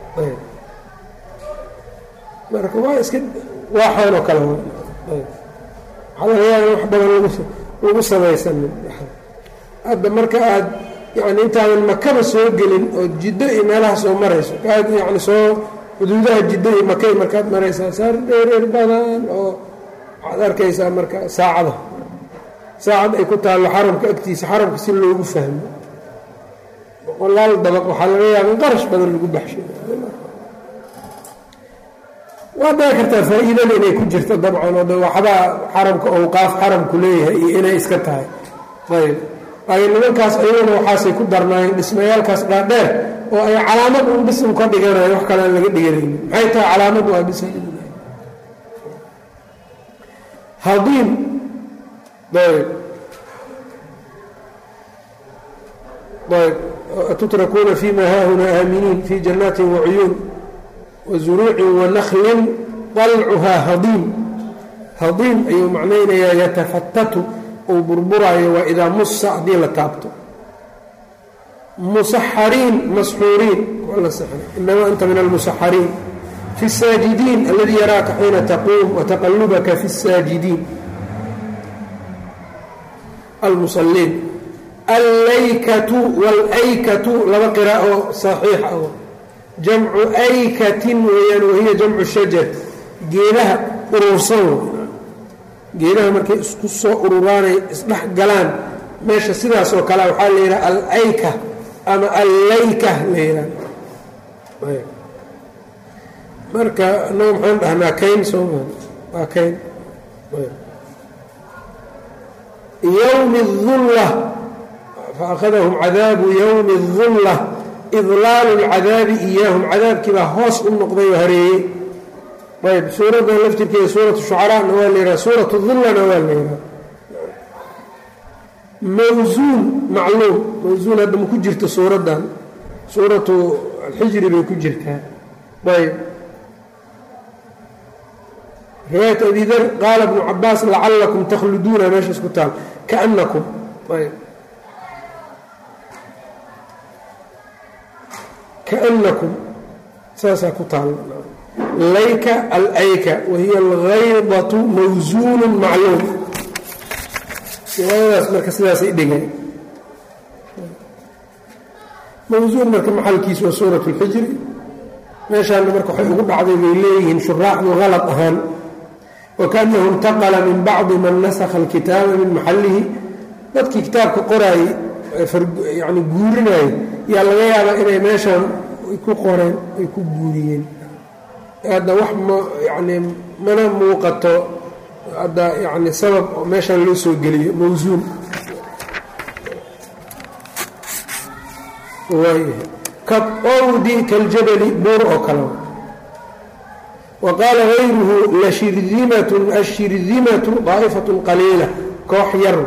marka waa iska waaxaanoo kale waxaa laga yaaba wax badan lagu samaysanin hadda marka aad yani intaadan makaba soo gelin oo jiddo iyo meelaha soo marayso aad yani soo xuduudaha jiddo iyo makay markaad maraysaa saar dheereer badan oo waxaad arkaysaa marka saacada saacad ay ku taallo xaramka agtiisa xaramka si loogu fahmo boqolaal dabaq waxaa laga yaaba in qarash badan lagu baxshay waa dhici kartaa faa-iidada inay ku jirto dabcan oo de waxbaa xaramka owqaaf xaramku leeyahay iyo inay iska tahay ayb laakiin nimankaas ayaguna waxaasay ku darnaayeen dhismayaalkaas dhaadheer oo ay calaamad un bisim ka dhiganayo wax kale aan laga dhiganaynin maxay tahay calaamad waa bisim hadiim ayb ayb atutrakuuna fima haahunaa aaminiin fi jannaati wacuyuun wazuruucin wanaklin dalcuhaa hadiim hadiim ayuu macnaynayaa yatafatatu uu burburaayo waa idaa musa haddii la taabto musaxariin masxuuriin inamaa anta min almusaxariin fi الsaajidiin aladii yaraaka xiina taquum wataqalubaka fi الsaajidiin almusaliin allaykatu wاlaykatu laba qiraa'o saxiix ah jamcu aykatin weeyaan wahiya jamcu shajar geedaha urursan geedaha markay isku soo ururaanay isdhex galaan meesha sidaas oo kale waxaa la yidhaha alayka ama allayka la yidhaha marka annaga maxaan dhahnaa kayn sooma waa kayn yowmi الdulla faأkhadahum cadaabu yowmi الdulla idlaalu اlcadaabi iyaahum cadaabkii baa hoos u noqday oo hareeyey ayb suuraddan laftirkeeda suuratu shucaraana waa la yidhaha suuratu dullana waa la yidhaha mawsuun macluum mawsuun hadda ma ku jirto suuraddan suuratu alxijri bay ku jirtaa ayb riwaayat abi dar qaala bnu cabaas lacalakum takhluduuna meeshaas ku taal kaanakum ayb kaanakum saasaa ku taal layka alayka wahiya algaydatu mawsuunu macluum riwaayadaas marka sidaasay dhigeen mawsuun marka maxalkiisu waa suurat اlxijri meeshaana marka waxay ugu dhacday bay leeyihiin shuraaxdu halad ahaan wakaanahu intaqala min bacdi man nasakha alkitaaba min maxallihi dadkii kitaabka qoraayey yani guurinayay yaa laga yaabaa inay meeshaan ay ku qoreen ay ku guuriyeen hadda wax ma yacnii mana muuqato hadda yani sabab oo meeshan loo soo geliyo mawsuun kaowdi kaljabali buur oo kale wa qaala gayruhu lashirdimatun ashirdimatu daa'ifatun qaliila koox yar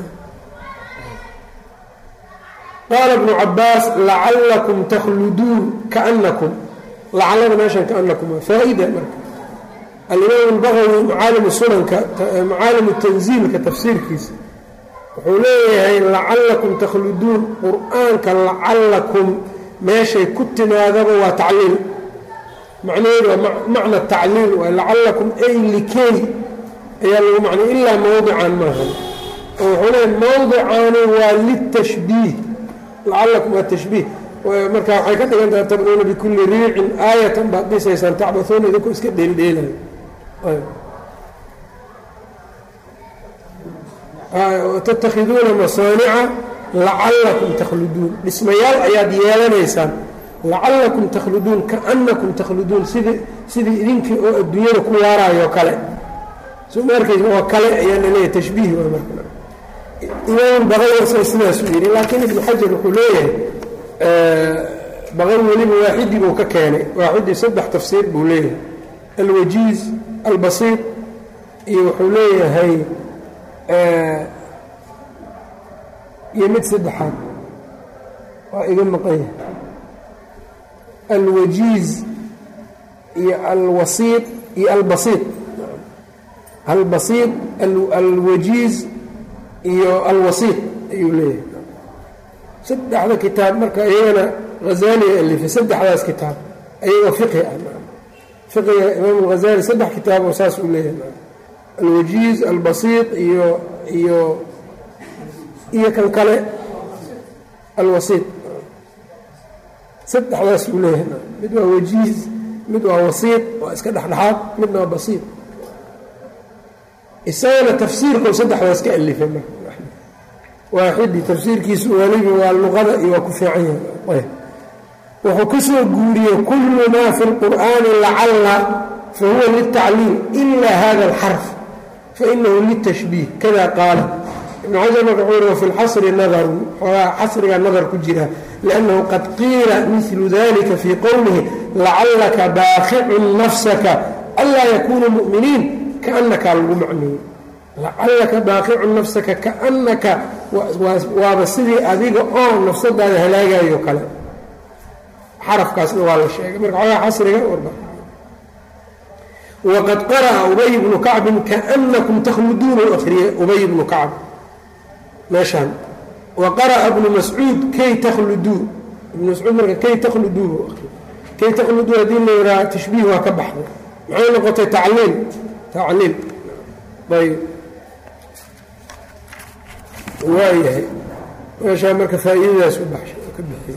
qaala bnu cabaas lacallakum takhluduun kaanakum lacallada meeshan kaanakum faa-ida marka alimaam albaqawi macaalimu sunanka macaalimu tanziilka tafsiirkiisa wuxuu leeyahay lacallakum takhluduun qur-aanka lacallakum meeshay ku timaadaba waa tacliil macnaheedu waa macna tacliil waay lacallakum ay likey ayaa lagu macnay ilaa mowdican maaha oo wuxuu leeyahay mowdicaani waa litashbiih lacallakum waa tashbiih marka waxay ka dhigan tahay tabnuuna bikulli riicin aayatan baad dhisaysaan tacbasuuna idinku iska dheeldheelayo tatakhiduuna masaanica lacallakum takhluduun dhismayaal ayaad yeelanaysaan lacallakum takhluduun kaanakum takhluduun sidii sidii idinkii oo adduunyada ku waaraayo kale soo ma arkaysa oo kale ayaa laleeyahay tashbiih waa marka imaam baqawi sidaasuu yidhi laakiin ibnu xajar wuxuu leeyahay baqawi weliba waaxidii buu ka keenay waaxidii saddex tafsiir buu leeyahay alwajiiz albasiir iyo wuxuu leeyahay iyo mid saddexaad waa iga maqanya alwajiiz iyo alwasiid iyo albasiid albasiid alwajiiz iyo alwasiid ayuu leeyahay saddexda kitaab marka iyagana hazaaliga alifay saddexdaas kitaab ayagoo fiqi ah fiqiga imaam alghazali saddex kitaab oo saas uu leeyahay alwajiiz albasiid iyo iyo iyo kan kale alwasiid saddexdaas uu leeyahay mid waa wajiiz mid waa wasiid waa iska dhexdhexaad midna waa basiid isagana tafsiirkau saddexdaas ka alifay marka waaxidii tafsiirkiisu weliba waa luqada iyo waa ku fiican yahay wuxuu ka soo guuriyey kullu maa fi lqur'aani lacalla fa huwa litacliil ila hada alxarf fainahu litashbiih kada qaala ibnu xajar marka wuxuu yihi wafi lxasri nadarun xoogaa xasrigaa nadar ku jira liannahu qad qiila milu dalika fii qowlihi lacallaka baaqicun nafsaka anlaa yakunuu mu'miniin kaanakaa lagu macneeyey lacallaka baaqicun nafsaka kaannaka waaba sidii adiga oo nafsadaada halaagayo kale xarafkaasna waa la sheegay marka xoogaa xasriga waqad qara'a ubay bnu kacbin kaanakum takhluduuna u akhriyey ubay bnu kacb meeshaan wa qara'a bnu mascuud kay takhluduu ibnu mascuud marka kay takhluduu buu akhriyey kay takhluduu haddii la yidhaha tashbiih waa ka baxday maxay noqotay tacliil tacliil ayb waayahay meeshaa marka faa'iidadaas u ka bixiyey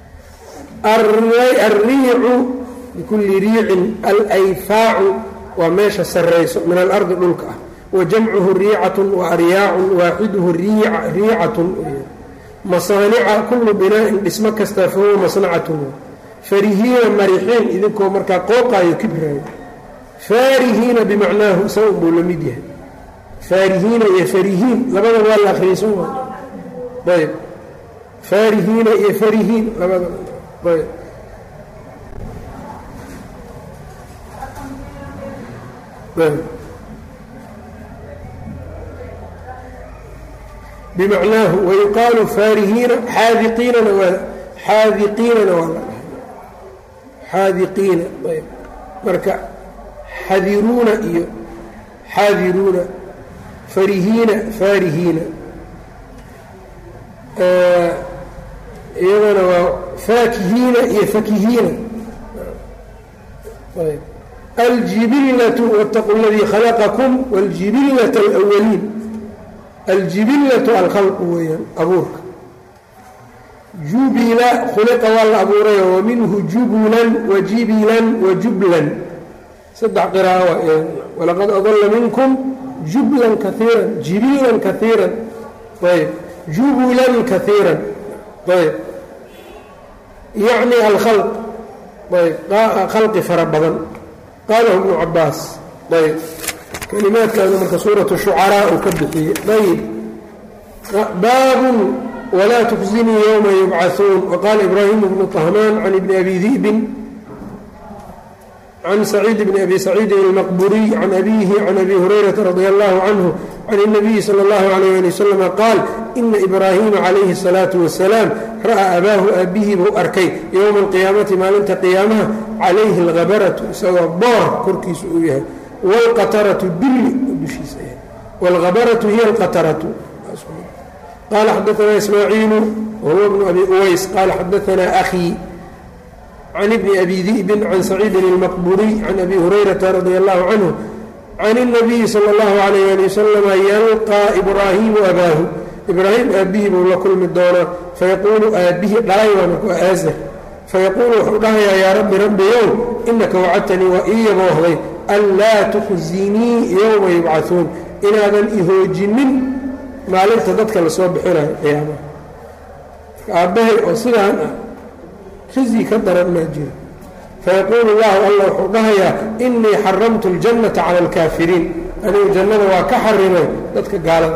alriicu bikulli riicin alayfaacu waa meesha sarrayso min alardi dhulka ah wa jamcuhu riicatun wa aryaacun waaxiduhu riicatun masaanica kullu binaa'in dhismo kastaa fahuwa masnacatun farihiina marixiin idinkoo markaa qooqaayo kibraayo faarihiina bimacnaahu isaga buu la mid yahay faarihiina iyo farihiin labada waa la akhriyay soo ayb faarihiina iyo farihiin labada ayb bimacnaahu wayuqaalu faarihiina xaadiqiinana waa xaadiqiinana waa la dhahay xaadiqiina ayb marka xadiruuna iyo xaadiruuna farihiina faarihiina iyadana waa faakihiina iyo fakihiina ayb aljibillatu wاtaqu اladii khalaqakum wاljibillaة اlأwaliin aljibillaةu alkhalqu weeyaan abuurka jubila khuliqa waa la abuurayo wa minhu jubulan wajibilan wajublan saddex qiraa'o walaqad adalla minkum jublan kaiiran jibilan kaiiran ayb jubulan kaiiran ayb yacni alkhalq ayb khalqi fara badan qaalahu ibnu cabaas ayb kalimaadkaana marka suuratu shucaraa uu ka bixiyey ayb baabun wlaa tukzinii ywma yubcaثuun waqaala ibraahim bnu طahmaan can ibni abi di'bin can saciid bni abi saciidin اlmaqburiy can abihi can abi hurayrata radi allahu canhu can الnabiyi salى اllahu alayh ali waslama qaal ina ibraahiima calayhi الsalaaةu wasalaam ra'aa abaahu aabihii buu arkay yowma alqiyaamati maalinta qiyaamaha calayhi اlhabaratu isagoo boor korkiisa uu yahay wاlqataratu dulli dushiisa yahay wاlhabaratu hiya اlqataratu qال xdثna إسmاعيiل وهو بن أbي uways qال xdثna أخي عن بن أbي ذئب عن سعيid المqبuري عن أbي هريرة رضي الله عنه عن النبي slى الله عليه لي وسلم ylقى إbrاhيم أbاahu إbrاhيم aabihii buu la kulmi doonaa fayaquulu aabbihi dhalay waa marku aasr fayaquulu wuxuu dhahayaa yaa rabbi rabbiyow inaka wacadtanii waa ii yaboohday anlaa تkhzinii yowma yubcaثuun inaadan ihoojinin maalinta dadka lasoo bixinayo qiyaamaha aabbahay oo sidaan ah khizyi ka daran maa jiro fayaquulu llahu alla wuxuu dhahayaa inii xaramtu اljannata cala اlkaafiriin anigu jannada waa ka xarimay dadka gaalada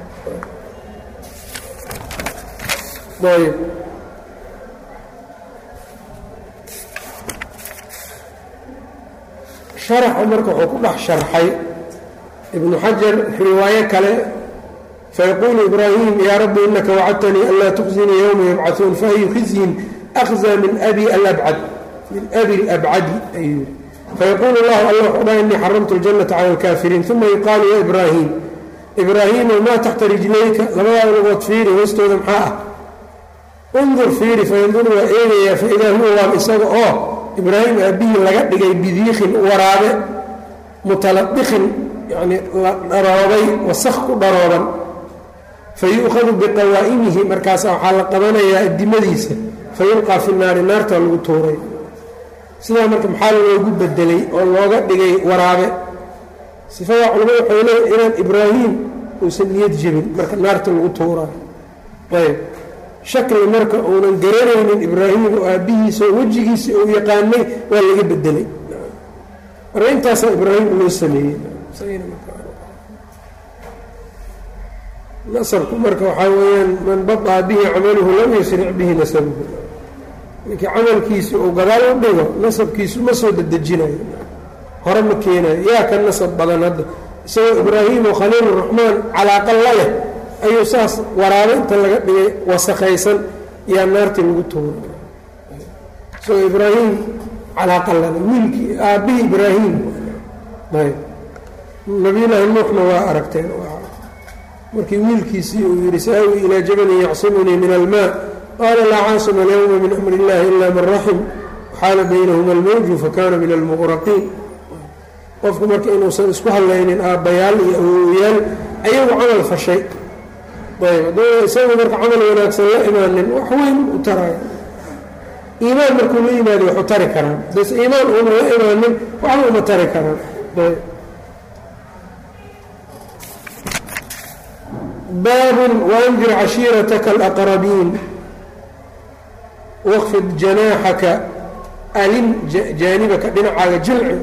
ah ayb sharaxa marka wuxuu ku dhex sharxay ibnu xajar riwaayo kale fayaquulu ibraahim yaa rabbi inaka wacadtanii anlaa tukhzinii yowma yubcaثuun faayu khizyin akhza min abi alabcad min abi alabcadi ayuu yihi fayaquulu llahu alla wuxuu dhaha inii xaramtu اljannata cala اlkaafiriin uma yuqaalu ya ibraahim ibraahiimo maa taxta rijlayka labadaada lugood fiiri hoostooda maxaa ah undur fiiri fayanduru waa eegayaa faidaa huwa waab isaga oo ibraahim aabbihii laga dhigay bidiikin waraabe mutaladiqin yani la dharoobay wasakh ku dharooban fayu'khadu biqawaa'imihi markaasa waxaa la qabanayaa addimadiisa fayulqaa fi naari naarta lagu tuuray sidaa marka maxaa loogu bedelay oo looga dhigay waraabe sifada culamada waxay leeya inaan ibraahim uusan niyad jebin marka naarta lagu tuurayo ayb shakli marka uunan garanaynin ibraahim oo aabbihiisa oo wejigiisa uu yaqaanay waa laga bedelay marka intaasaa ibraahim loo sameeyey nasabku marka waxaa weeyaan man baطaa bihi camaluhu lam yusric bihi nasabuhu ninkii camalkiisi uu gadaal u dhigo nasabkiisu ma soo dedejinayo hore ma keenayo yaa ka nasab badan hadda isagoo ibraahim oo khaliil raxmaan calaaqa la leh ayuu saas waraabe inta laga dhigay wasakaysan yaa naartii lagu tuura isagoo ibraahim calaaqa lale wiilkii aabbihii ibraahim ayb nabiyullaahi nuuxna waa aragteen markii wiilkiisii uu yidhi saawi ilaa jabalin yacsimunii min almaa qaala laa caasima alyowma min amri illahi ila man raxim waxaala baynahuma almawju fakana min almuqraqiin qofku marka inuusan isku hadlaynin aabbayaal iyo awowayaal ayagu camal fashay ayb hadduu isagu marka camal wanaagsan la imaanin wax weyn u taraayo iimaan markuu la yimaado waxu tari karaan hadayse iimaan uuna la imaanin waxba uma tari karaan ayb baabun waandir cashiirataka alaqrabiin waqfid janaaxaka alin jaanibaka dhinacaaga jilci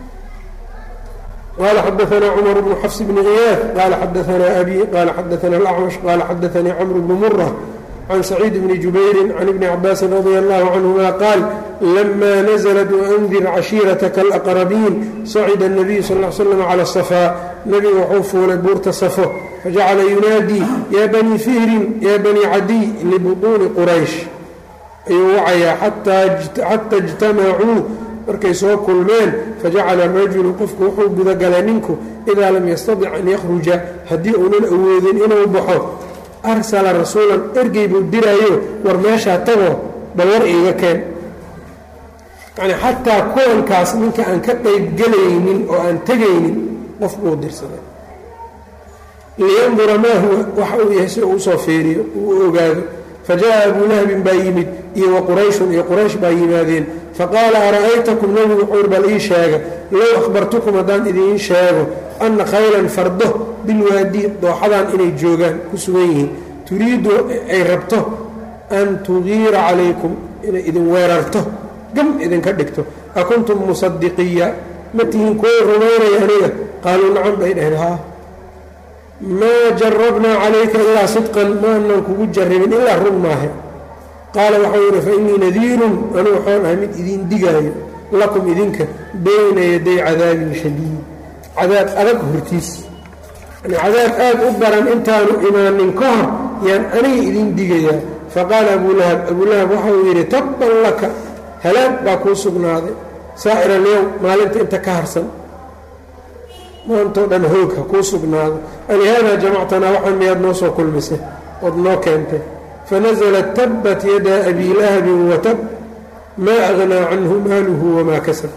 qala xadaثna cmar bnu xafs bni kiyaad qala xadaثna abi qala xadaثna اlأcmash qala xadaثanii cmr bnu mura can saciid bni jubayri can ibni cabaasin radi allahu canهuma qaal lama naزlat waandir cashiirataka alaqrabiin sacida الnabiyu sal ا l slam calى الصafaa nebiga wuxuu fuulay buurta safo fajacala yunaadii ya banii fihrin ya banii cadiy libuطuuni quraysh ayuu wacayaa xata اjtamacuu markay soo kulmeen fajacala rajulu qofku wuxuu gudagalay ninku idaa lam yastadic an yakhruja haddii uunan awoodin inuu baxo arsala rasuulan ergey buu diraayo war meeshaa tago bal war iiga keen yacnii xataa kuwankaas ninka aan ka qaybgelaynin oo aan tegaynin qof buu dirsaday liyandura maa huwa waxa uu yahay si uu usoo fiiriyo uu ogaado fajaءa abuu lahabin baa yimid iyo wa qurayshun iyo quraysh baa yimaadeen faqaala ara'aytakum nebigu wuxuur bal ii sheega low akhbartukum haddaan idiin sheego anna khaylan fardo bilwaadi dooxadan inay joogaan ku sugan yihiin turiidu ay rabto an tugiira calaykum inay idin weerarto gam idinka dhigto akuntum musadiqiya ma tihiin kuwa rumaynaya aniga qaaluu nacam bay dhaheen haa maa jarabnaa calayka ilaa sidqan maanan kugu jarribin ilaa run maahe qaala waxau yidhi fa innii nadiirun anigu waxaan ahay mid idiin digaayo lakum idinka bayna yaday cadaabin shadiid cadaab adag hortiis yani cadaab aad u daran intaanu imaanin ka hor yaan aniga idiin digayaa faqaala abulahab abulahab waxauu yidhi tabban laka halaag baa kuu sugnaaday saa'ir alyowm maalinta inta ka harsan maantoo dhan hoog ha kuu sugnaado alihaadaa jamactanaa waxaan miyaad noo soo kulmisay ood noo keentay fanaزlat tabbat yadaa abi lahabin watab maa agnaa canhu maaluhu wamaa kasab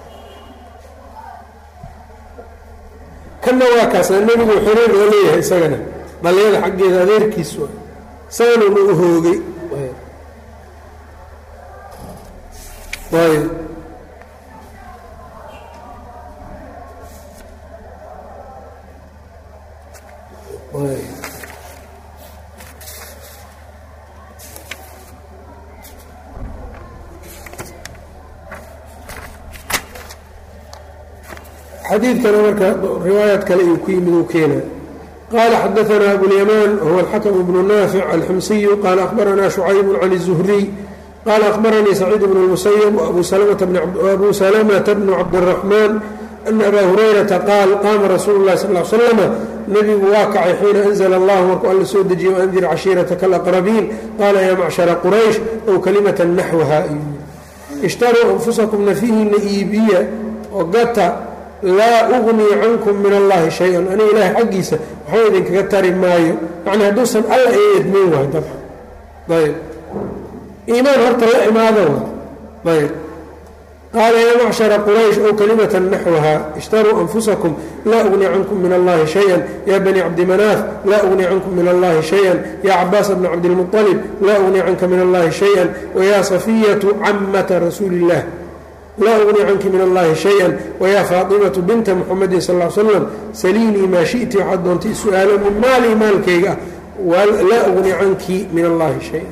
kanna waa kaasa nebigu xiriir oo leeyahay isagana dhalinyada xaggeeda adeerkiis wa isaganuna u hoogay ayb xadiidkana marka riwaayaad kale uu ku yimid uu keena qaala xadaثna abulyamaan huwa alxakm bnu naafic alximsiyu qaala akhbaranaa shucayb can الzuhriy qaala akhbaranii saciid bn اlmusayb abu salamata bnu cabdالraxmaan ana abaa hurayrata qaal qaama rasuulu اlahi sal ly slama nebigu waa kacay xiina anzla allah markuu alla soo dejiye waandir cashiirataka alaqrabiin qaala yaa macshara quraysh ow kalimata naxwaha ishtaruu anfusakum nafihiina iibiya oo gata laa ugnii cankum min allahi shay-an aniga ilaahay xaggiisa waxba idinkaga tari maayo yacni hadduusan alla ii idmin waay dabcan ayb iimaan horta la imaado ayb qaala yaa macshara quraysh ow kalimata naxwaha ishtaruu anfusakum laa ugnii cankum min allahi shay-an yaa bani cabdimanaaf laa ugnii cankum min allahi shay-an yaa cabaasa bna cabdilmuطalib laa ugnii canka min allahi shay-an wayaa safiyatu camata rasuuli illah laa ugnii canki min allahi shay-an wayaa faatimatu binta muxamedin sal l slam saliinii maa shiti waxaad doontay su-aalo min maalii maalkayga ah laa ugnii canki min allahi shay-an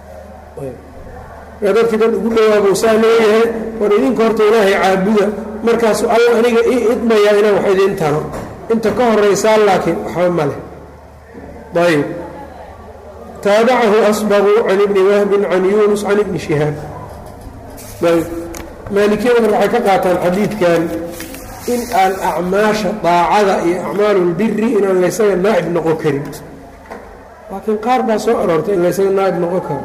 dadkii dad ugu dhawaabuu saa leeyahay war idinka horta ilaahay caabuda markaasu alla aniga ii idmayaa inaan wax idin taro inta ka horaysaa laakiin waxba ma leh ayb taabacahu asbagu can ibni wahbin can yunus can ibni shihaab ayb maalikiyada marka waxay ka qaataan xadiidkan in aan acmaasha daacada iyo acmaalulbiri inaan laysaga naa'ib noqon karin laakiin qaar baa soo aroortay in laysaga naa'ib noqon karo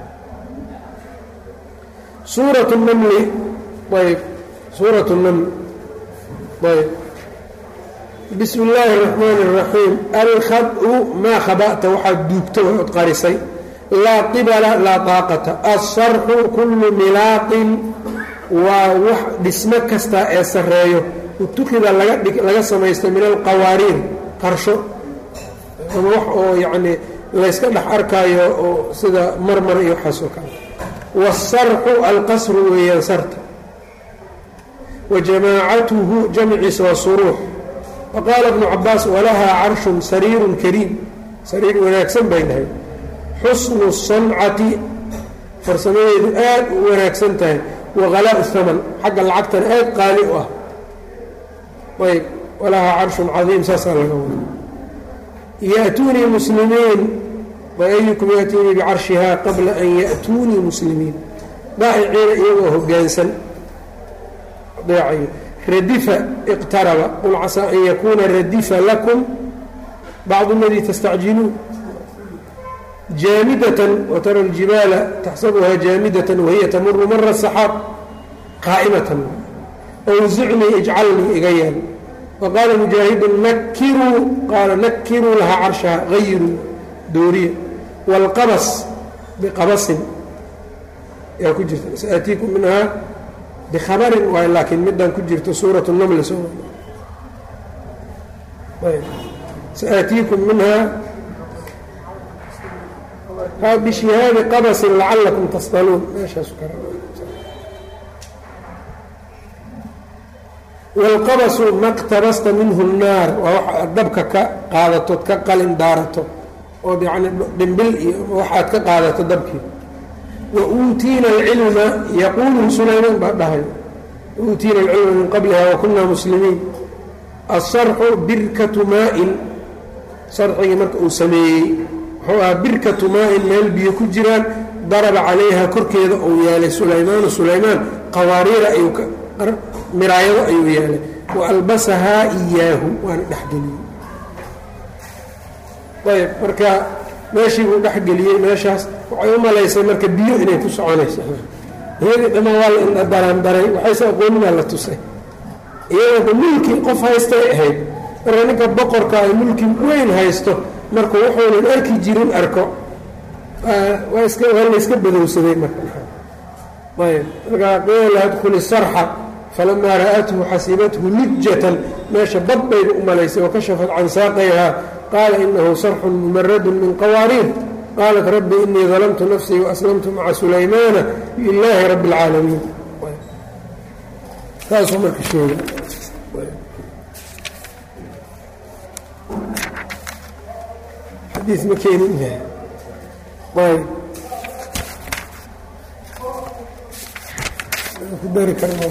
suuratu namli ayb suuratu naml ayb bismi illaahi اraxmaani اraxiim alkhadu maa khaba'ta waxaad duugta ood qarisay laa qibala laa daaqata alsarxu kullu milaaqin waa wax dhismo kasta ee sarreeyo utukida laga samaysta min alqawaariir qarsho ama wax oo yacnii layska dhex arkaayo oo sida marmar iyo waxaas oo kale waasarxu alqasru weeyaan sarta wa jamaacatuhu jamciisa waa suruux faqaala ibnu cabaas walahaa carshun sariirun kariim sariir wanaagsan bay dhahay xusnu sancati farsamadeedu aad u wanaagsan tahay whalaa haman xagga lacagtana aad qaali u ah ayb walahaa carshun cadiim saasaa laga wada ya'tuunii muslimiin ayukum ya'tiinii bicarshihaa qabla an ya'tuunii muslimiin daa'iciina iyagoo hoggaansan deecayo radifa iqtaraba qul casaa an yakuuna radifa lakum bacdu aladii tastacjiluun jaamidatan watara aljibaala taxsabuhaa jaamidatan wahiya tamuru mara saxaab qaa'imatan awsicnii ijcalnii iga yeel waqaala mujaahidun nakiruu qaala nakiruu lahaa carshaha hayiruu dooriya wاlqabas biqabasin yaa ku jirta saatiikum minhaa bikhabarin waay laakiin midaan ku jirto suurat namli so saatiikum minhaa bishihaabi qabasin lacalakum tasdaluun meeshaas wاlqabasu maktabasta minhu الnaar waa wax dabka ka qaadatood ka qalin daarato ood yani dhimbil iyo waxaad ka qaadato dabkii wa uutiina alcilma yaquulu sulaymaan baa dhahay uutiina alcilma min qabliha wakunaa muslimiin asarxu birkatu maa-in sarxigii marka uu sameeyey wuxuu ahaa birkatu maa-in meel biyo ku jiraan daraba calayha korkeeda uu yeelay sulaymaanu sulaymaan qawaariira ayuu miraayado ayuu yeelay wa albasahaa iyaahu waana dhexgeliyey ayb marka meeshii buu dhexgeliyey meeshaas waxay u malaysay marka biyo inay ku soconayso iyadii dhammaan waa la indhadaraandaray waxayse aqooninaa la tusay iyadoo mulki qof haystay ahayd marka ninka boqorka ay mulki weyn haysto marka wuxuunan arki jirin arko waa iska waa layska badowsaday marka ayb markaa qiila adkhuli sarxa falamaa ra'athu xasibathu lujatan meesha bad bayba u malaysay wakashafat can saaqayhaa qaala inahu sarxun mumaradun min qawaariir qaalat rabbi inii dalamtu nafsii waaslamtu maca sulaymaana lilaahi rabbi اlcaalamiin saasuu marka sheega xadiis ma keenin ayb ku dari karna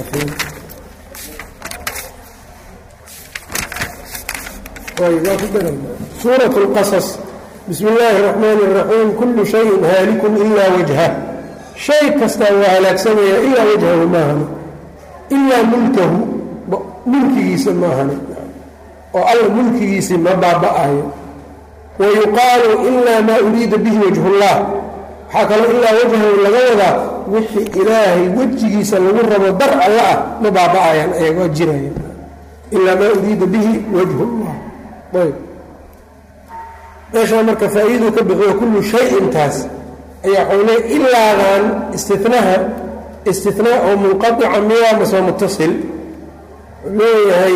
suuraة اlqaصص bismi اllaahi الرaxmaan الraxiim kulu shayin haalikun ilaa wajhah shay kastaa waa halaagsamaya ilaa wajhahu maahane ilaa mulkahu mulkigiisa maahane oo alla mulkigiisii ma baaba'ayo wayuqaalu ilaa maa uriida bihi wajhu اllah waxaa kaloo ilaa wajhahu laga wadaa wixii ilaahay wejigiisa lagu rabo dar alla ah ma baaba'ayaan ayagoo jiraya ilaa maa uriida bihi wajhu اllah ayb meeshaa marka faa-iiduu ka bixiyo kullu shay-intaas ayaa waxau leey ilaadan istinaha istinaa oo munqaطica miyaa masoo mutasil leeyahay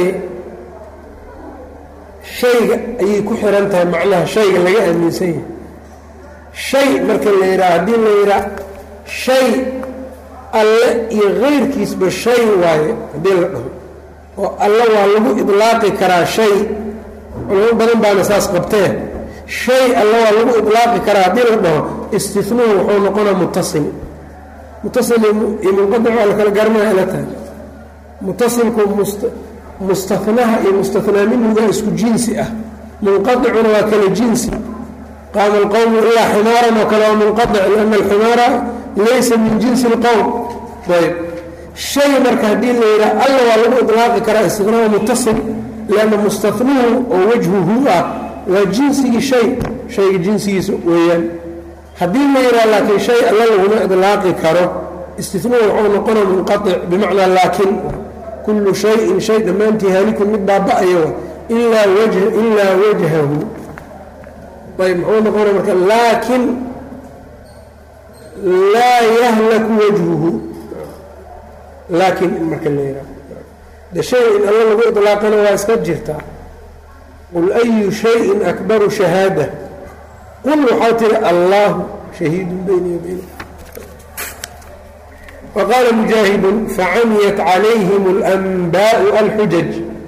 shayga ayay ku xihan tahay macnaha shayga laga aaminsan yahay shay marka la yidhaha haddii la yidhaha shay alle iyo kayrkiisba shay waaye haddii la dhaho oo alle waa lagu idlaaqi karaa shay culamo badan baana saas qabtee shay alle waa lagu ilaaqi karaa haddii la dhaho istinuhu wuxuu noqonaa mutasil mutasil iyo munqadic waa la kala garanaya ila tahay mutasilku mustanaha iyo mustanaa minhuga isku jinsi ah munqaicuna waa kala jinsi qaama alqowmu ilaa ximaaran oo kale waa munqaic liana alximaara laysa min jinsi اlqowm ayb shay marka haddii la yidhaha alla waa lagu ilaaqi karaa istinahu mutasil lanna mustanuhu oo wajhuhu ah waa jinsigii shay shayga jinsigiisa weeyaan haddii la yidhaha laakiin shay alla laguma idlaaqi karo istinuu wuxuu noqona munqaic bimacnaa laakin kullu shayin shay dhammaantii haalikun mid baaba-ayo ilaa ilaa wajhahu ayb muxuu noqona marka laakin laa yahlaku wajhuhu laakin in marka la yidhaha de shay in alla lagu idlaaqana waa iska jirtaa qul ayu shayin akbaru shahaada qul waxaa tiri allaahu shahiidun bayni wabayna waqaala mujaahidun facamiyat calayhim اlanbaau alxujaj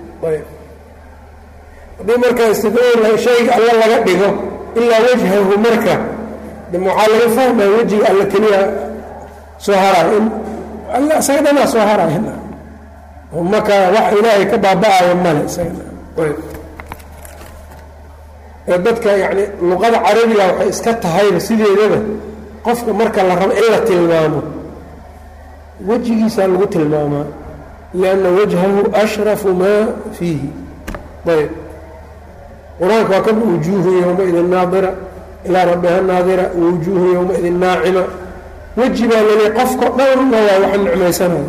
haddii marka istina shayga alla laga dhigo ilaa wajhahu marka de waxaa laga fahmaya wejiga alla keliya soo haraayo alla isaga dhanaa soo haraayo maka wax ilaahay ka baaba-ayo male dadka yani luqada carabiga waxay iska tahayba sideedaba qofka marka la rabo in la tilmaamo wejigiisaa lagu tilmaamaa lianna wajhahu ashrafu maa fiihi ayb qur-aanka waa kan wujuuhu yowmaidin naadira ilaa rabbiha naadira wujuuhu yowmaidin naacima weji baa lali qofka dhanna waa wax nicmaysanaya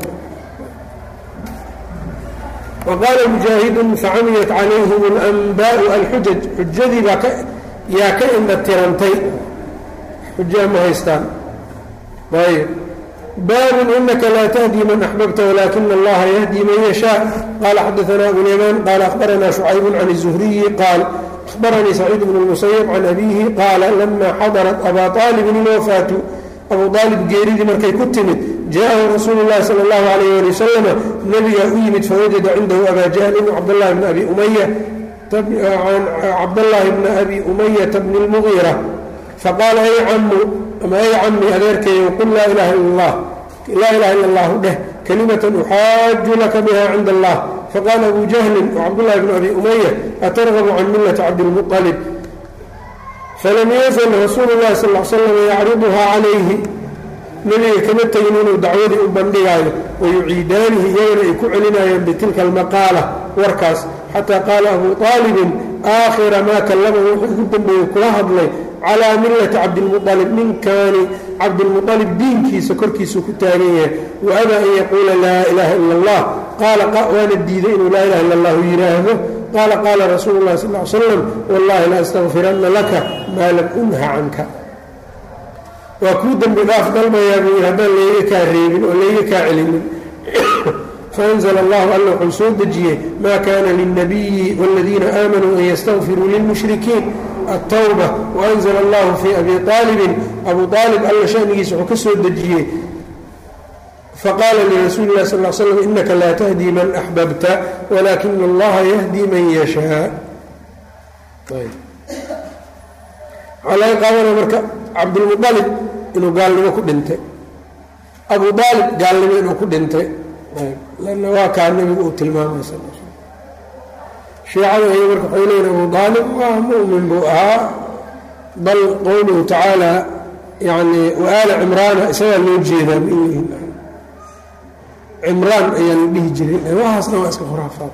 waqaala mujaahidun facamiyat calayhim alanbaau alxujaj xujadii baa yaa ka indha tirantay xujaa ma haystaan ayb baabun inaka laa tahdi man axbabta walaakina allaha yahdi man yashaa qaala xadaanaa abulyamaan qaala akhbaranaa shucaybun can الzuhriyi qaal akhbaranii saciid bn اlmusayb can abiihi qaala lama xadarat abaa aalibin ilwafaatu abu aalib geeridii markay ku timid jaaءahu rasuulu اllahi salى اllahu alayh ali wasalama nebigaa u yimid fawajada cindahu abaa jahlin cabdاllahi bni abi umaya cabdاllahi bna abi umayata bni اlmugiira faqaala ay camu ama ay cami adeerkeeyo qul laa ilaha ila اllah laa ilaha ila اllahu dheh kalimatan uxaaju laka biha cinda allah faqaala abu jahlin wcabdullahi bn abi umaya atargabu can millati cabdilmuطalib falam yazal rasuulu llahi sal l slam yacriduhaa calayhi nebiga kama tegin inuu dacwadii u bandhigaayo wayuciidaanihi iyagana ay ku celinayaan bitilka almaqaala warkaas xataa qaala abu aalibin aakhira maa kallama wuxuu ugu dambeeyey kula hadlay calaa millati cabdilmualib ninkaani cabdilmualib diinkiisa korkiisuu ku taagan yahay wa abaa an yaquula laa ilaaha ila allah qaala waana diiday inuu laa ilaha illa allahu yidhaahdo qaala qaala rasuulu llahi sal l slam wallahi la astaqfiranna laka maa lam unha canka waa kuu dembi dhaaf dalmayaa buu yidhi haddaan layga kaa reebin oo layga kaa celinin faanzla allahu alla wuxuu soo dejiyey maa kaana lilnabiyi wاladiina aamanuu an ystaqfiruu lilmushrikiin altawba waanzla allahu fii abi aalibin abu aalib alla shanigiisa wuxuu ka soo dejiyey faqaala lirasuuli lah sal slam inaka laa tahdii man axbabta walaakina allaha yahdii man yashaa waxaa laga qaadana marka cabdulmualib inuu gaalnimo ku dhintay abu aalib gaalnimo inuu ku dhintay lanna waa kaa nebigu uu tilmaamay sal shiicada ay marka waxay leeyiin abu aalib waa mu'min buu ahaa bal qowluhu tacaala yani waaala cimraana isagaa loo jeedaa ma yihiin cimraan ayaa la dhihi jiray waxaasna waa iska khuraafaad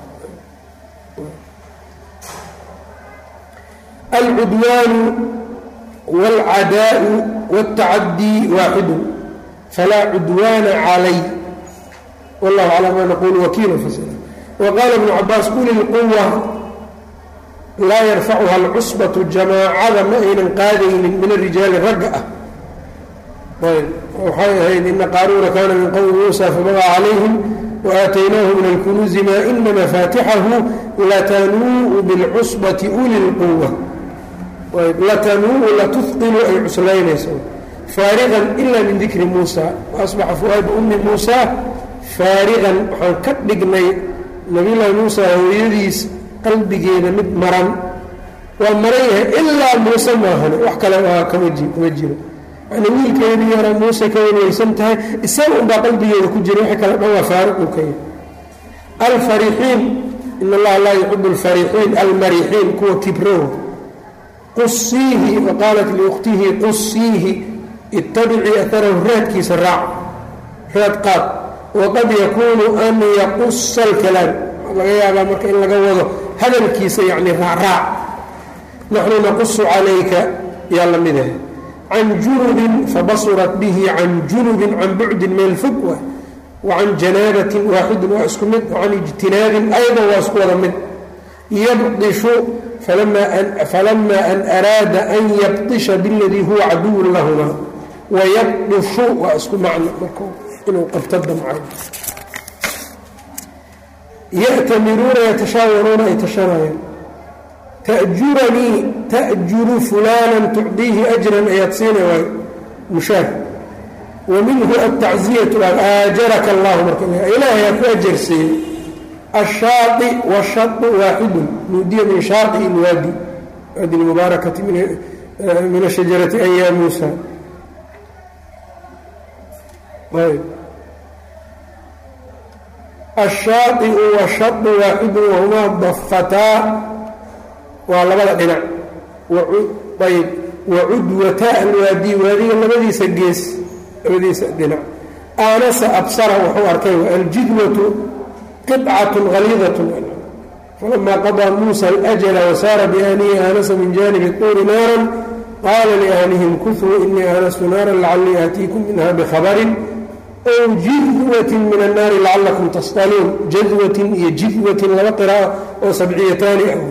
alcudwaanu wاlcadaau wاltacadii waaxidu falaa cudwaana calay wallahu calaa maa naqulu wakiila fasila waqaala ibnu cabaas uli lquwa laa yarfacuha alcusbatu jamaacada ma aynan qaadaynin min arijaali ragga ah ayb waxay ahayd ina qaaruuna kaana min qowmi muusa fabagaa calayhim waaataynaahu min alkunuuzi maa ina mafaatixahu latanuu bilcusbati uli lquwa latanuu latuhilu ay cuslaynayso faariqan ila min dikri muusa waasbaxa fuaadu ummi muusa faariqan waxaan ka dhignay nabiyullaahi muusa hooyadiis qalbigeeda mid maran waa maran yahay ilaa muuse maahane wax kale aa kama kuma jiro yani wiilkeedii yara muuse ka wanweysan tahay isaga unbaa qalbigeeda ku jira wixii kale dhan waa faariq uu ka yahay alfarixiin in allaha laa yuxibu alfarixiin almarixiin kuwa kibrow qusiihi waqaalat liukhtihi qusiihi ittabicii aharahu raadkiisa raac raad qaad waqad yakuunu an yaqusa alkalaam laga yaabaa marka in laga wado hadalkiisa yacni raacraac naxnu naqusu calayka yaa la mid ahay can junubin fabasurat bihi can junubin can bucdin meel fog waay wa can janaabatin waaxidin waa isku mid wa can ijtinaabin aydan waa isku wada mid yabdishu falama an araada an yabdisha biladii huwa caduwun lahuma wayabdishu waa isku macno marka inuu qabto damcay ya'tamiruuna yatashaawaruuna ay tashanayaan ta'juranii ta'juru fulaanan tucdiihi ajran ayaad siina waay mushaar wa minhu altacziyatu aajaraka allahu marka ilaahay aa ku ajarsiiyey ashaai washau waaxidun nuudiya min shaai ilwaadi waadi lmubaarakati min ashajarati an ya muusa ashaaiu washau waaxidun wahumaa dafataa waa labada dhinac ayb wacudwataa alwaadi waadiga labadiisa gees labadiisa dhinac aanasa absara wuxuu arkay aljidwatu qطcaة غaliidaة falama qaضىa muسى الأjل وsaara بأhlihi aanasa min janibi الطuuri naarا qaala لأhlihim kuثuu inii aanastu naara lacalii aatiikum minha bkhabri ow jidwaة min الnaari lacalakum tasطaluun jadwatin iyo jidwatin laba qirاءة oo sabciyataani ah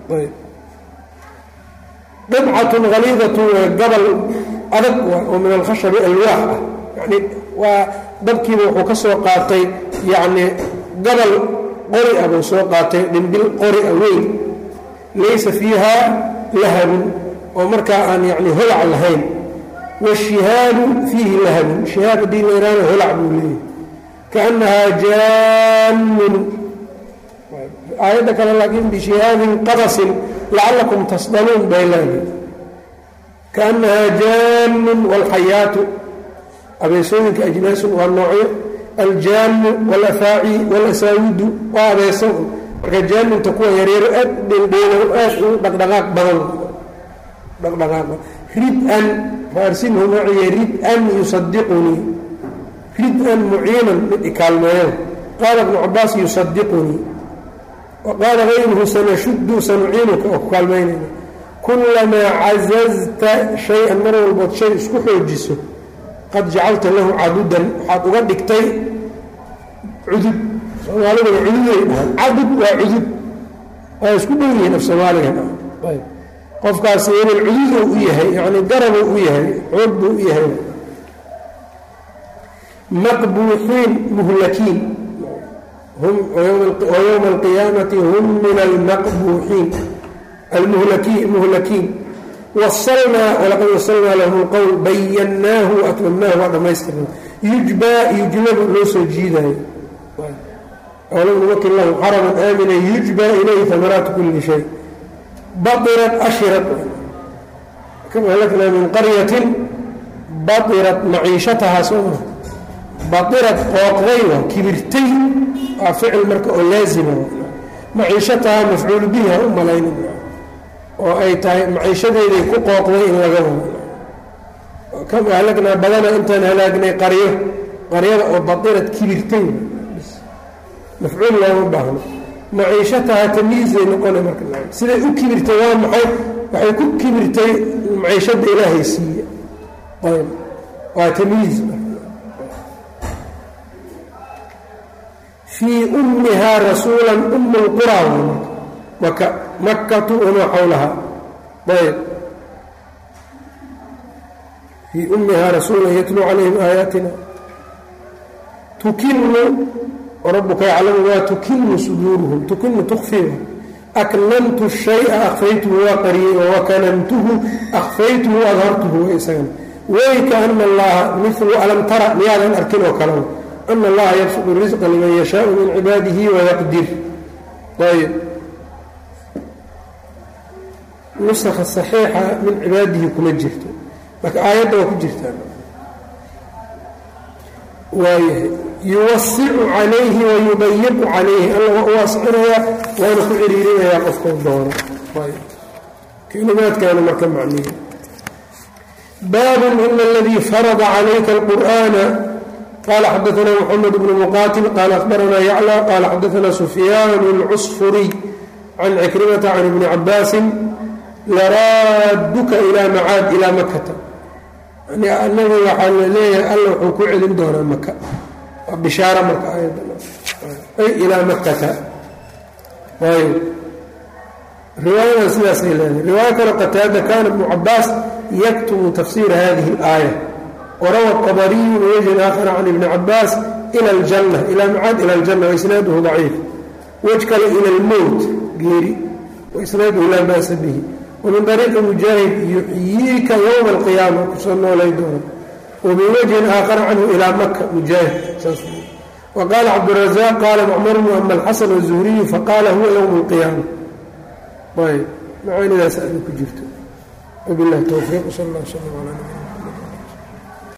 qطcaة غaliidaة waa gabal adag oo min alkhashabi alwaax ah yani waa dabkiiba wuxuu ka soo qaatay yani gabal qori ah buu soo qaatay dhimbil qori ah weyn laysa fiiha lahabun oo markaa aan yani holac lahayn washihaabu fiihi lahabun shihaab haddii la yidhahdo holac buu leeyahay kaannahaa jaannun aayadda kale laakiin bishihaabin qabasin lacallakum tasdaluun bay leedahay kaannahaa jaannun waalxayaatu abeesooyinka ajnaasun waa noocyo aljaanu walafaaci walasaawidu waa abeeso marka jaaninta kuwa yaryaro aad dhendheelo aad u dhaqdhaqaaq badan dhaqdhaqaaq rid-an faarsinhu maciya rid-an yusadiqunii rid-an muciinan mid ikaalmeeyo qaala ibnu cabaas yusadiqunii wa qaala gayruhu sanashuddu sanuciinuka oo ku kaalmaynayna kulamaa cazazta shay-an mar walbood shay isku xoojiso qad jacalta lahu cadudan waxaad uga dhigtay cudud soomaaliduna cududay dhahaan cadud waa cudud waa isku dhow yihiin af soomaaligan qofkaasi inay cududuu u yahay yani garabuu u yahay xoog buu u yahay maqbuuxiin muhlakiin wayowma alqiyaamati hum min almaqbuuxiin almuhlakiin wasalnaa walaqad wasalnaa lahum lqowl bayannaahu waatmamnaahu waa dhammaystirna yujbaa yujlabu loo soo jiidaayo alam numakin lahum xaraman aamina yujbaa ilayhi amaraatu kuli shay bairat ashirat kam ahlaknaa min qaryatin bairat maciishatahaa sooma bairat qooqday waa kibirtay waa ficil marka oo laazima maciishatahaa mafcuulu bihi ha u malayna oo ay tahay maciishadeeday ku qooqday in laga wado kam ahlagnaa badana intaan halaagnay qaryo qaryada oo bairat kibirtay mafcuul looma baahno maciishataha tamyiizay noqona marka siday u kibirtay waa maxay waxay ku kibirtay maciishadda ilaahay siiye ayb waa tamyiiz fii ummihaa rasuula ummi lquraa maka makatu wamaa xawlaha ayb fii ummihaa rasuula yatluu calayhim aayaatina tukinu rabuka yaclamu maa tukinu suduuruhum tukinu tukfiiha aknantu shaya akfaytuhu waa qariyey wakanantuhu akfaytuhu adhartuhu wa isagana weyka ana allaha milu alam tara miyaadan arkin oo kaleba ana allaha yabsudu risqa liman yashaau min cibaadihi wayaqdir ayb nusakha saxiixa min cibaadihi kuma jirto marka aayadda waa ku jirtaa waayahay yuwasicu calayhi wayudayiqu calayhi alla waa u waasicinayaa waana ku ciriirinayaa qofkau doono kelimaadkaana marka macniya baabun ina aladii farada calayka alqur'ana qala xadaana mxamed bnu muqatil qala akhbaranaa yaclى qala xadaana sufyaan اlcusfuriy can cikrimata can ibni cabaasin laraaduka ilaa macaad ilaa makata nabi waxaa la leeyahay alla wuxuu ku celin doonaa maka waa bishaaro marka ay ilaa makata ayb riwaayadan sidaasay leedahay riwaayo kale qataada kana ibnu cabaas yaktubu tafsiira hadihi اlaaya warawa طabariyu min wajhin aakhara can ibni cabaas ila اljanna ila macaad ila اljanna waisnaaduhu daciif wej kale ila اlmowt geeri waisnaaduhu laa ba'sa bihi wmin ariiqi mujaahid yuxyiika ywma alqiyaama kusoo noolay doona wamin wajhin aakhara canhu ilaa maka mujaahid wa qaala cabdirazaaq qaala macmarun ama alxasan wazuhriyu faqaala huwa ywma alqiyaama ayb macaanidaas adi ku jirto wabilahi towfiiq sal allah sala ala